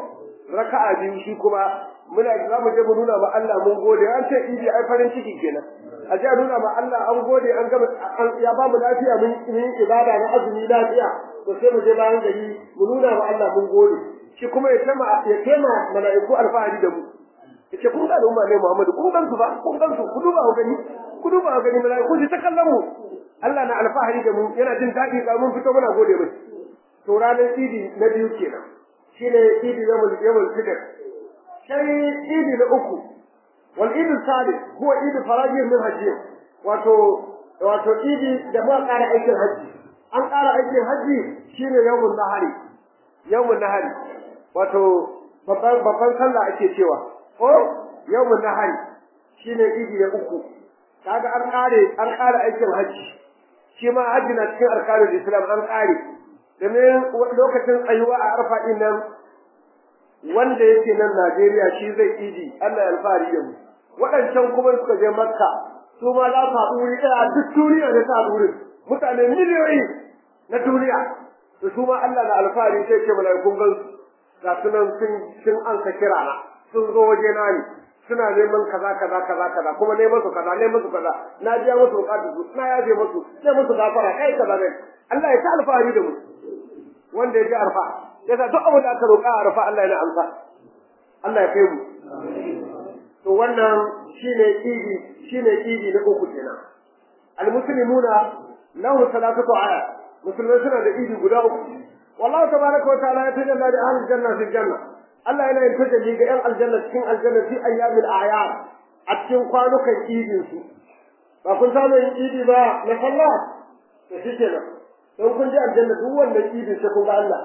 A: raka'a biyu shi kuma muna za mu je mu nuna ma Allah mun gode an ce idi ai farin ciki kenan a je a nuna ma Allah an gode an gama ya ba mu lafiya mun yi ibada na azumi lafiya to sai mu je bayan gari mu nuna ma Allah mun gode shi kuma ya tema ya tema mala'iku alfahari da mu yace kun ga al'umma ne Muhammadu kun gan su ba kun gan su ku duba ku gani ku duba ku gani mala'iku su ta kallon mu Allah na alfahari da mu yana jin daɗi ga mun fito muna gode mai to ranar idi na biyu kenan shine idi yawmul yawmul fitr sai idi na uku wal idi salih huwa idi faraji min hajji wato wato idi da ma ƙara aikin haji an ƙara aikin haji shine yawmul nahari yawmul nahari wato babban babban sallah ake cewa ko yawmul nahari shine idi na uku kaga an ƙare an ƙara aikin haji shi ma haji na cikin arkanul islam an ƙare domin lokacin tsayuwa a arfa din nan wanda yake nan Najeriya shi zai idi Allah ya alfahari da mu waɗancan kuma suka je Makka su ma za su haɗu wuri ɗaya duk duniya ne ta haɗu mutane miliyoyi na duniya to su ma Allah na alfahari sai ce mana kun gan su ga su nan sun sun ansa kira na sun zo waje na ne suna neman kaza kaza kaza kaza kuma ne musu kaza ne musu kaza na biya musu bukatu su na yaje musu ne musu gafara kai kaza ne Allah ya ta alfahari da mu wanda ya ji arfa yasa duk abin da aka roƙa a arfa Allah yana amsa Allah ya kai mu to wannan shine idi shine idi na uku kenan almuslimuna lahu salatu aya musulmai suna da idi guda uku wallahu tabaraka wa ta'ala ya tajalla da ahlul janna fil janna Allah yana yin tajalli ga yan aljanna cikin aljanna fi ayyamil a'yad a cikin kwanukan idin su ba kun samu yin idi ba na sallah to shikenan don kun ji aljanna duk wannan idin sai kun ga Allah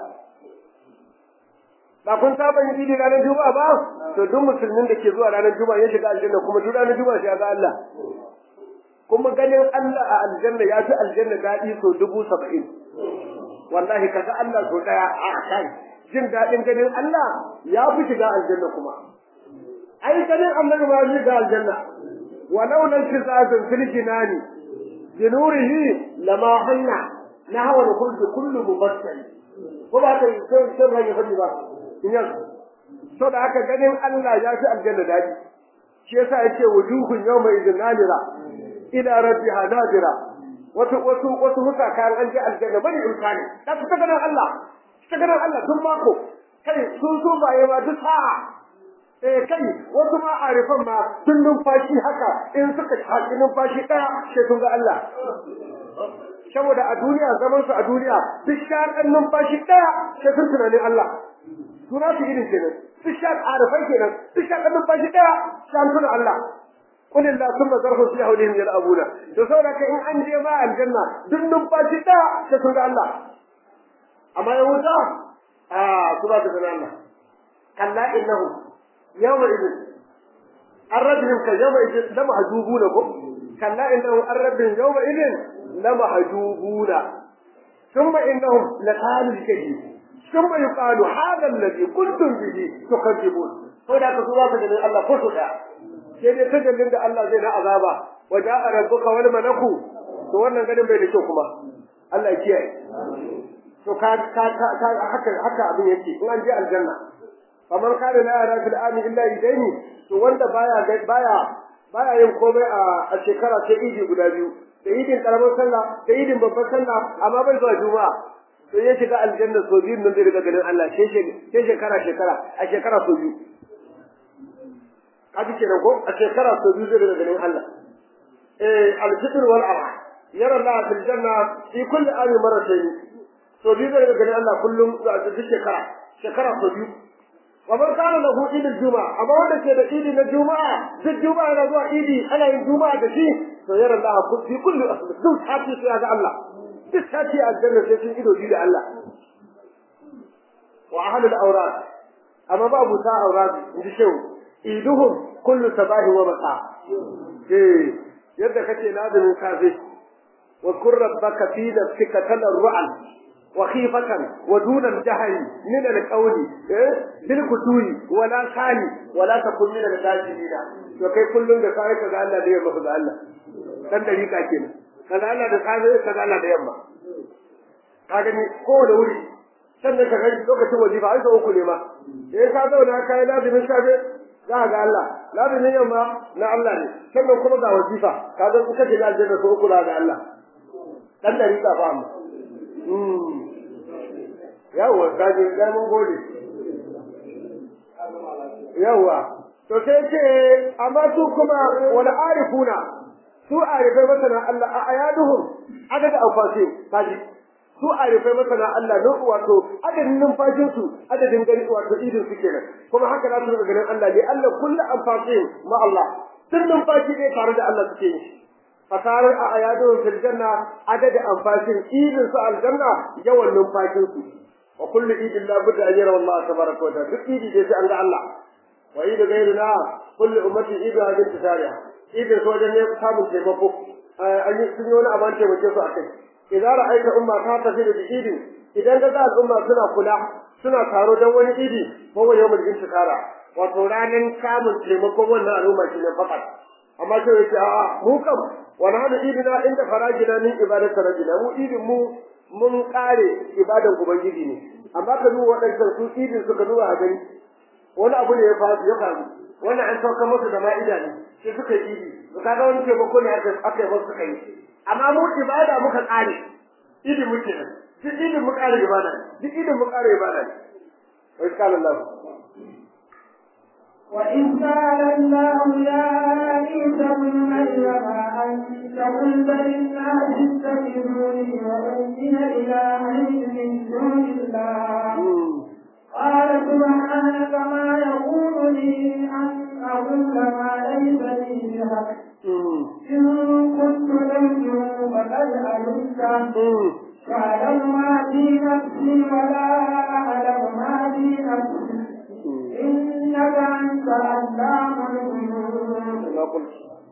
A: ba kun saba yin idi ranar juma'a ba to duk musulmin da ke zuwa ranar juma'a ya shiga aljanna kuma duk ranar juma'a sai ga Allah kuma ganin Allah a aljanna ya fi aljanna daɗi so dubu saba'in wallahi kaga Allah so ɗaya a kai jin daɗin ganin Allah ya fi shiga aljanna kuma ai ganin annabi ma ya shiga aljanna walau lan tizazun fil jinani binurihi lama hanna nahwa kullu kullu mubassal ko ba ta yi sai sai ran ya fadi ba in yanzu to da haka ganin Allah ya fi aljanna daɗi shi yasa yace wujuhun yawma idin nadira ila rabbiha nadira wasu wasu wasu huka kayan an je aljanna bane imkani da su ta ganin Allah ta ganin Allah duk mako kai sun so baye ma duk sa'a eh kai wasu ma arifan ma tun numfashi haka in suka haƙi numfashi ɗaya sai sun ga Allah saboda a duniya zaman su a duniya duk shaƙan numfashi ɗaya sai sun tunanin Allah suna su irin kenan duk shaƙ arifai kenan duk shaƙan numfashi ɗaya sai an tuna Allah قل الله ثم ذرهم في حولهم يلعبون to saboda kai in an je ma aljanna duk numfashi da sai sun ga Allah amma ya wuta a su ba su ga Allah kalla innahu yawma idin arrabihim ka yawma idin la mahjubuna ko kalla innahu arrabihim yawma idin la mahjubuna thumma innahum la qalu kadi thumma yuqalu hadha alladhi kuntum bihi tukadzibun saboda ka su ba su ga Allah ko su da sai dai tajallin da Allah zai na azaba wa ja'a rabbuka wal malaku to wannan ganin bai da kyau kuma Allah ya kiyaye to ka ka ka haka haka abin yake in an je aljanna kamar kana la yara fil ami illa idaini to wanda baya baya baya yin komai a a shekara sai idi guda biyu da idin karamar sallah da idin babbar sallah amma bai zuwa juma'a to ya shiga aljanna so biyu nan zai riga ganin Allah sai shekara shekara a shekara so biyu kaji kenan ko a shekara so biyu zai daga ganin Allah eh al-fitr wal adha yara Allah fil janna fi kulli ami marratayn so biyu zai daga ganin Allah kullum a duk shekara shekara so biyu wa man kana lahu idil juma'a amma wanda ke da idi na juma'a duk juma'a yana zuwa idi ana yin juma'a da shi to yara Allah fi kulli duk sati sai ga Allah duk sati a janna sai sun ido da Allah wa ahlul awrad amma babu ta awrad inji shehu iduhum kullu sabahi wa masa eh yadda kake lazimin safe wa kur rabbaka fi nafsika talarru'an wa khifatan wa duna al-jahri min al-qawli eh bil kutui wa la khali wa la takun min al-sajidina to kai kullun da kai kaga Allah da yamma kaga Allah dan dariƙa kenan kaga Allah da safe kaga Allah da yamma kaga ni ko da wuri sannan ka ga lokacin wazifa ai sau uku ne ma in ka zauna ka yi lazimin safe za ga Allah lazimin yamma na Allah ne sannan kuma ga wazifa ka ga kuka shiga aljanna sau uku za ga Allah dan dari ka fa amma yawwa kaji ga mun gode yawwa to sai ce amma su kuma wal arifuna su arifai masana Allah a ayaduhum adad anfasi kaji su arifai masana Allah no wato adadin numfashin su adadin gari wato idin su kenan kuma haka za su ga ganin Allah ne Allah kullu anfasi ma Allah duk numfashi ne tare da Allah suke yi fasarar a ayaduhum fil janna adad anfasin idin su aljanna yawan numfashin su wa kullu idin la budda an yara Allah tabaraka wa ta'ala duk idi dai sai an ga Allah wa idu gairuna kullu ummati idu hadin tisariya idin su wajen ne samun taimako an yi sun yi wani abin taimake su a kai idan ra'aita umma ta tafi da idin idan ga al'umma suna kula suna taro don wani idi ko wa yawmul intikara wato ranan samun taimakon wannan al'umma shi ne fakat amma sai yake a'a mu kam wa nahnu idina inda farajina min ibadati rajina mu idin mu mun kare ibadan ubangiji ne amma ka duba waɗancan su idin suka duba a gani wani abu ne ya faru ya faru wannan an sauka musu da ma'ida ne sai suka yi idi to kaga wani taimako ne aka aka yi suka yi amma mu ibada muka kare idi muke nan duk idin mu kare ibada duk idin mu kare ibada ne wai kana Allah
B: وإذ قال الله يا عيسى ابن مريم أنت قلت للناس اتخذوني وأمي إلهين من دون الله قال سبحانك ما يقول لي أن أقول ما ليس لي بحق إن كنت لم فقد علمت تعلم ما في نفسي ولا أعلم ما في نفسي إنك أنت علام الغيوب
A: ما قلت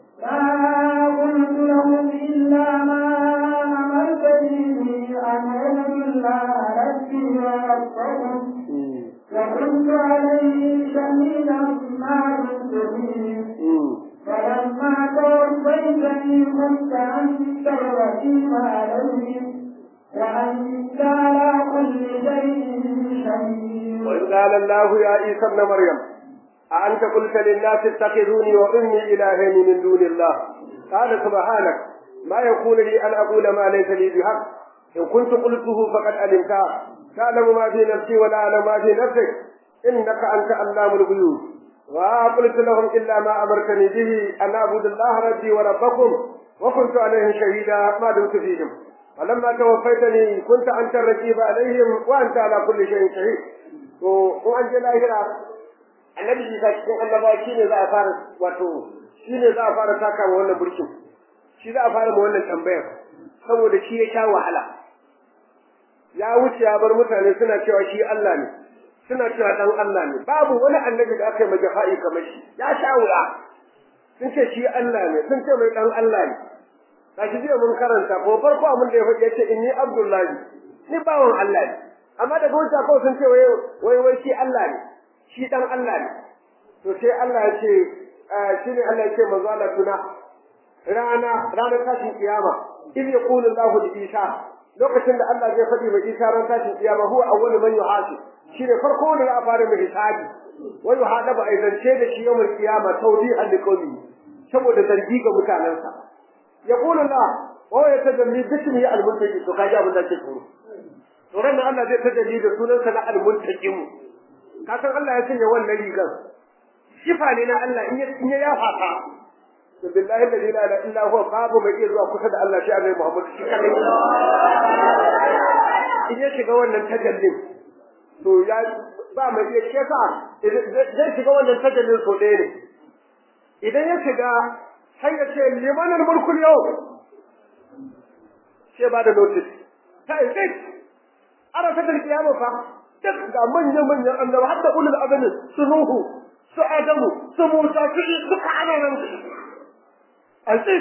B: ما قلت لهم إلا ما أمرتني به أن أعبد الله ربي وربكم وكنت عليه شهيدا ما كنت فيه فلما توفيتني كنت أنت الرقيب عليهم وأنت على كل شيء شهيد
A: وإذ قال الله يا عيسى ابن مريم أأنت قلت للناس اتخذوني وأمي إلهين من دون الله قال سبحانك ما يكون لي أن أقول ما ليس لي بحق إن كنت قلته فقد علمته تعلم ما في نفسي ولا أعلم ما في نفسك إنك أنت علام الغيوب وقلت لهم إلا ما أمرتني به أن أعبد الله ربي وربكم وكنت عليهم شهيدا ما دمت فيهم فلما توفيتني كنت أنت الرقيب عليهم وأنت على كل شيء شهيد وأنت لا annabi Isa cikin annabawa shine za a fara wato shine za a fara saka wa wannan burkin shi za a fara ma wannan tambayar saboda shi ya sha wahala ya wuce ya bar mutane suna cewa shi Allah ne suna cewa dan Allah ne babu wani annabi da aka yi majafa'i kamar shi ya sha wuya sun ce shi Allah ne sun ce mai dan Allah ne kashi jiya mun karanta ko farko abin da ya faɗi yace inni abdullahi ni bawon Allah ne amma daga wuce ko sun ce wai wai shi Allah ne shi dan Allah ne to sai Allah ya ce shi ne Allah ya ce manzo Allah tuna rana ranar tashin kiyama in yaqulu Allahu li Isa lokacin da Allah zai faɗi mai Isa ran tashin kiyama huwa awwalu man yuhasib shi ne farko da za a fara mai hisabi wa yuhadabu aizance da shi yawmul kiyama tawdihan liqawmi saboda zargi ga mutanensa yaqulu Allah wa yatajalli bismi al-muntaqi to kaji abin da ke tsoro to ran Allah zai tajalli da sunansa na al-muntaqim ka san Allah ya sanya wannan rigar sifa ne na Allah in ya in ya yafa ta to billahi la ilaha illa huwa babu mai iya zuwa kusa da Allah shi Annabi Muhammad shi kadai in ya shiga wannan tajallin to ya ba mai iya sheka zai shiga wannan tajallin so ɗaya ne idan ya shiga sai ya ce limanin mulkul yau sai ba da notice sai sai ana ta kiyama fa duk ga manya-manyan annaba har da ulul azmi su nuhu su adamu su musa su duka ana nan alƙis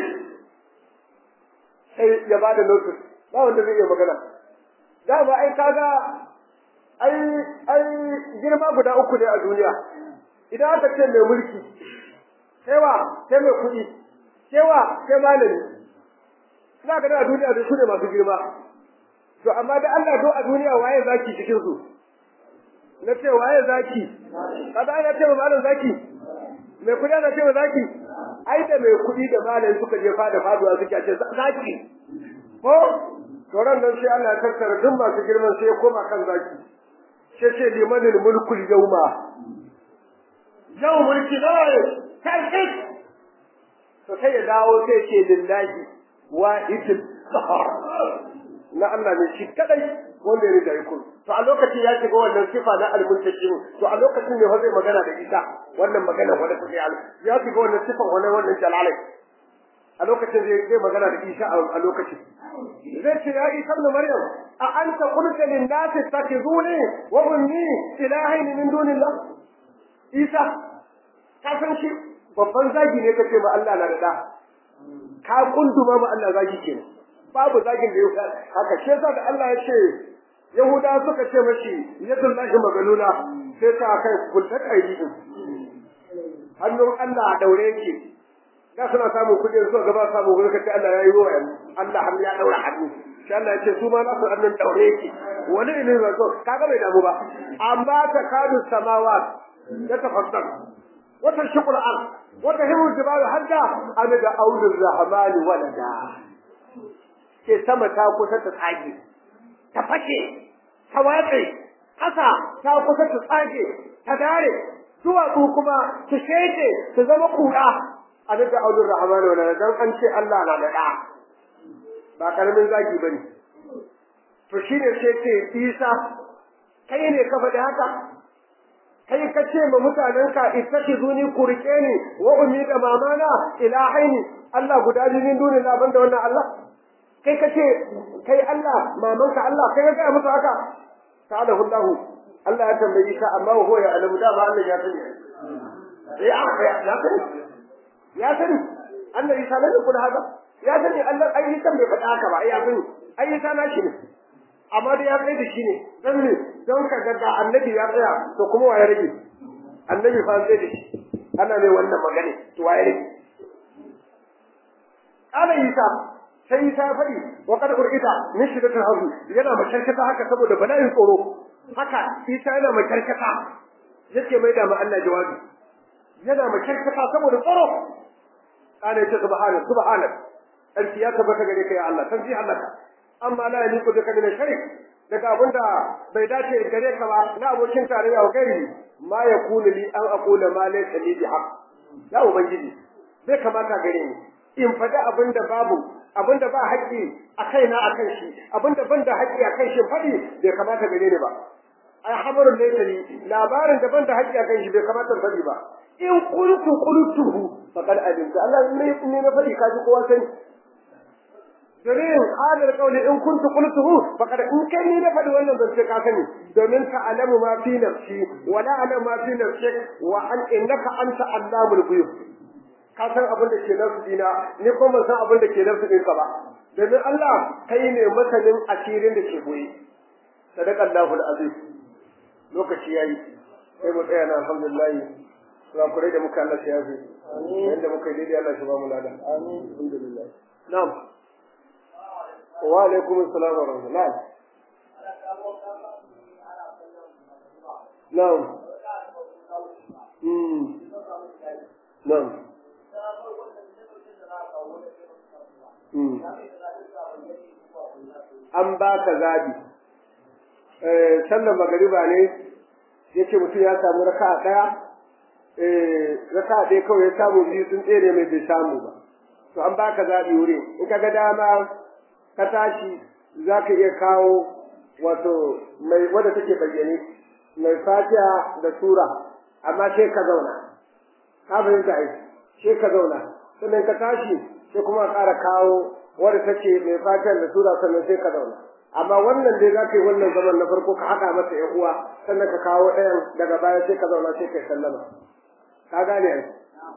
A: sai ya bada notice ba wanda zai iya magana da ba ai kaga ai ai girma guda uku ne a duniya idan aka ce mai mulki sai wa sai mai kuɗi sai wa sai malami za ka da a duniya da su ne masu girma to amma da Allah do a duniya waye zaki cikin su na ce waye zaki kada ana ce malam zaki mai kudi ana ce zaki ai da mai kudi da malam suka je fada faduwa suke ce zaki ko to ran nan sai Allah ya tattara duk masu girman sai ya koma kan zaki sai ce limanil mulkul yawma yau mulki nawa tarkik to sai ya dawo sai ce lillahi wahidul qahar na Allah ne shi kadai wanda ya riga ya kun to a lokacin ya shiga wannan sifa na almuntakim to a lokacin ne zai magana da ita wannan magana wanda kuke ya ya shiga wannan sifa wannan wannan jalalai a lokacin zai zai magana da Isa a lokacin zai ce ya Isa ibn Maryam a anta qulta lin nasi takhizuni wa ummi ilahaini min dunillah Isa ka san shi babban zagi ne kace ma Allah na da da ka kunduma ma Allah zagi kenan babu zagin da yau haka shi yasa da Allah ya ce Yahuda suka ce mashi yadullahi magalula sai ta kai kulta kaidi din hannun Allah a daure yake da suna samun kuɗi suka gaba samu gurin kace Allah ya yi wa Allah har ya daura hannu shi Allah ya ce su ma nasu hannun daure yake wani ilimi ba so kaga bai damu ba amma ta kadu samawa ya tafassar wata shukul al wata himu jibalu hadda an da aulur rahmani walada ke sama ta kusa ta tsage ta fashe ta watse ƙasa ta kusa ta tsage ta dare duwatsu kuma su sheke su zama kura a daga aulur rahman wa dan an ce Allah na da da ba karamin zagi bane to shine sai ce Isa kai ne ka faɗi haka kai ka ce ma mutanenka ittakhizuni kurke ni wa ummi da mamana ilahaini Allah guda biyu min dunin laban da wannan Allah kai ka ce kai Allah mamanka Allah kai ka ga musu haka ta'alahu Allah Allah ya tambayi ka amma ho ya alamu da ba Allah ya sani ya ya sani ya sani Allah ya sani kun haka ya sani Allah ai yi bai faɗa haka ba ai ya sani ai ya sana shi ne amma da ya kai da shi ne dan ne don ka ga da annabi ya tsaya to kuma waye rage annabi fa sai da shi ana mai wannan magana to waye rage ana yi ta sai ta faɗi wa kad urida min shiddatil hazm yana makarkata haka saboda bala'in tsoro haka isa yana makarkata yake mai da ma Allah jawabi yana makarkata saboda tsoro kana yace subhana subhana alki ya tabbata gare ka ya Allah san Allah ka amma la yaliku bika min sharik daga abinda bai dace gare ka ba na abokin tarayya wa gari ma yakunu li an aqula ma laysa li bihaq ya ubangiji bai kamata gare ni in faɗi abinda babu abinda ba haƙƙi a kaina a kan shi abinda ban da haƙƙi a kan shi faɗi bai kamata gare ni ba ai habarun laysa li labarin da ban da haƙƙi a kan shi bai kamata faɗi ba in qultu qultuhu faqad alimta Allah ne ne na faɗi kaji kowa sani domin hadar kauli in kuntu qultuhu faqad in kai ni na faɗi wannan zance ka sani domin ka alamu ma fi nafsi wa la alamu ma fi nafsik wa an innaka anta allamul ghuyub ka san abin da ke nafsu dina ni kuma ban san abin da ke nafsu ɗinka ba domin Allah kai ne masanin asirin da ke goye sadaqallahu alazim lokaci yayi sai mu tsaya na alhamdulillah kurakurai da muka Allah ya yafe yadda muka yi daidai Allah shi ba mu lada amin alhamdulillah na'am wa alaikum assalam wa rahmatullah na'am mm na'am an ba ka zabi sallan magariba ne yace mutum ya samu raka'a daya raka dai kawai ya samu biyu sun tsere mai bai samu ba to an baka zaɓi wuri in ka ga dama ka tashi za ka iya kawo wato mai wadda take bayyane mai fatiha da sura amma sai ka zauna ka fahimta ai sai ka zauna sannan ka tashi sai kuma ƙara kawo wadda take mai fatiha da sura sannan sai ka zauna amma wannan dai za ka yi wannan zaman na farko ka haɗa masa ƴan uwa sannan ka kawo ɗayan daga baya sai ka zauna sai ka sallama ka gane ai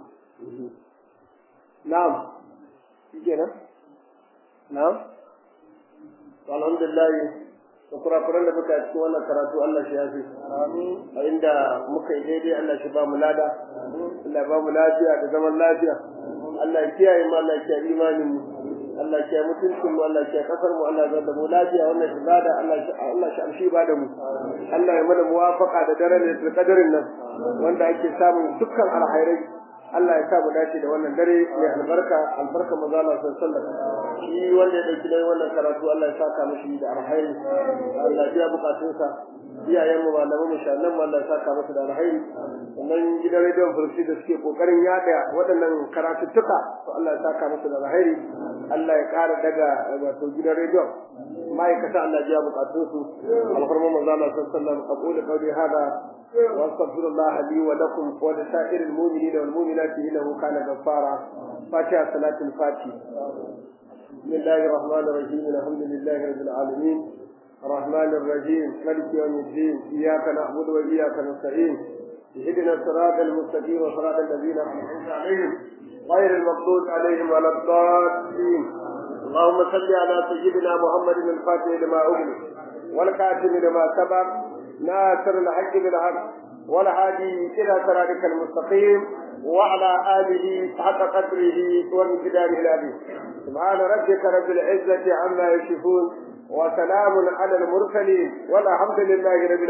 A: na'am shikenan na'am to alhamdulillah da kurakuran da muka cikin wannan karatu Allah shi yafi amin a inda muka yi daidai Allah shi ba mu lada Allah ba mu lafiya da zaman lafiya Allah ya kiyaye mu Allah ya kiyaye imanin mu Allah ya mutuncin mu Allah ya kasar mu Allah ya da mu lafiya wannan ibada Allah Allah shi amshi ba da mu Allah ya mana muwafaqa da daren da kadarin nan wanda ake samun dukkan alkhairai Allah ya sa mu dace da wannan dare mai albarka albarka manzo Allah sallallahu alaihi wasallam shi wanda ya dauki dai wannan karatu Allah ya saka mishi da alkhairi Allah ya biya bukatunsa iyayen mu malaman mu shallan mu Allah ya saka masa da alkhairi sannan gidan rediyon fursi da suke kokarin yada waɗannan karatuttuka to Allah ya saka masa da alkhairi Allah ya ƙara daga wato gidan rediyon ma'aikata Allah ya biya bukatunsu alfarma manzo Allah sallallahu alaihi wasallam aqulu qawli hada واستغفر الله لي ولكم ولسائر المؤمنين والمؤمنات انه كان غفارا فاتحه صلاه الفاتحه بسم الله الرحمن الرحيم الحمد لله رب العالمين الرحمن الرحيم مالك يوم الدين اياك نعبد واياك نستعين اهدنا الصراط المستقيم وصراط الذين انعمت عليهم غير المغضوب عليهم ولا الضالين اللهم صل على سيدنا محمد الفاتح لما أغلق والكاتب لما سبق ناصر الحق بالحق والهادي إلى صراطك المستقيم وعلى آله حق قدره وامتداره العظيم سبحان ربك رب العزة عما يصفون وسلام على المرسلين والحمد لله رب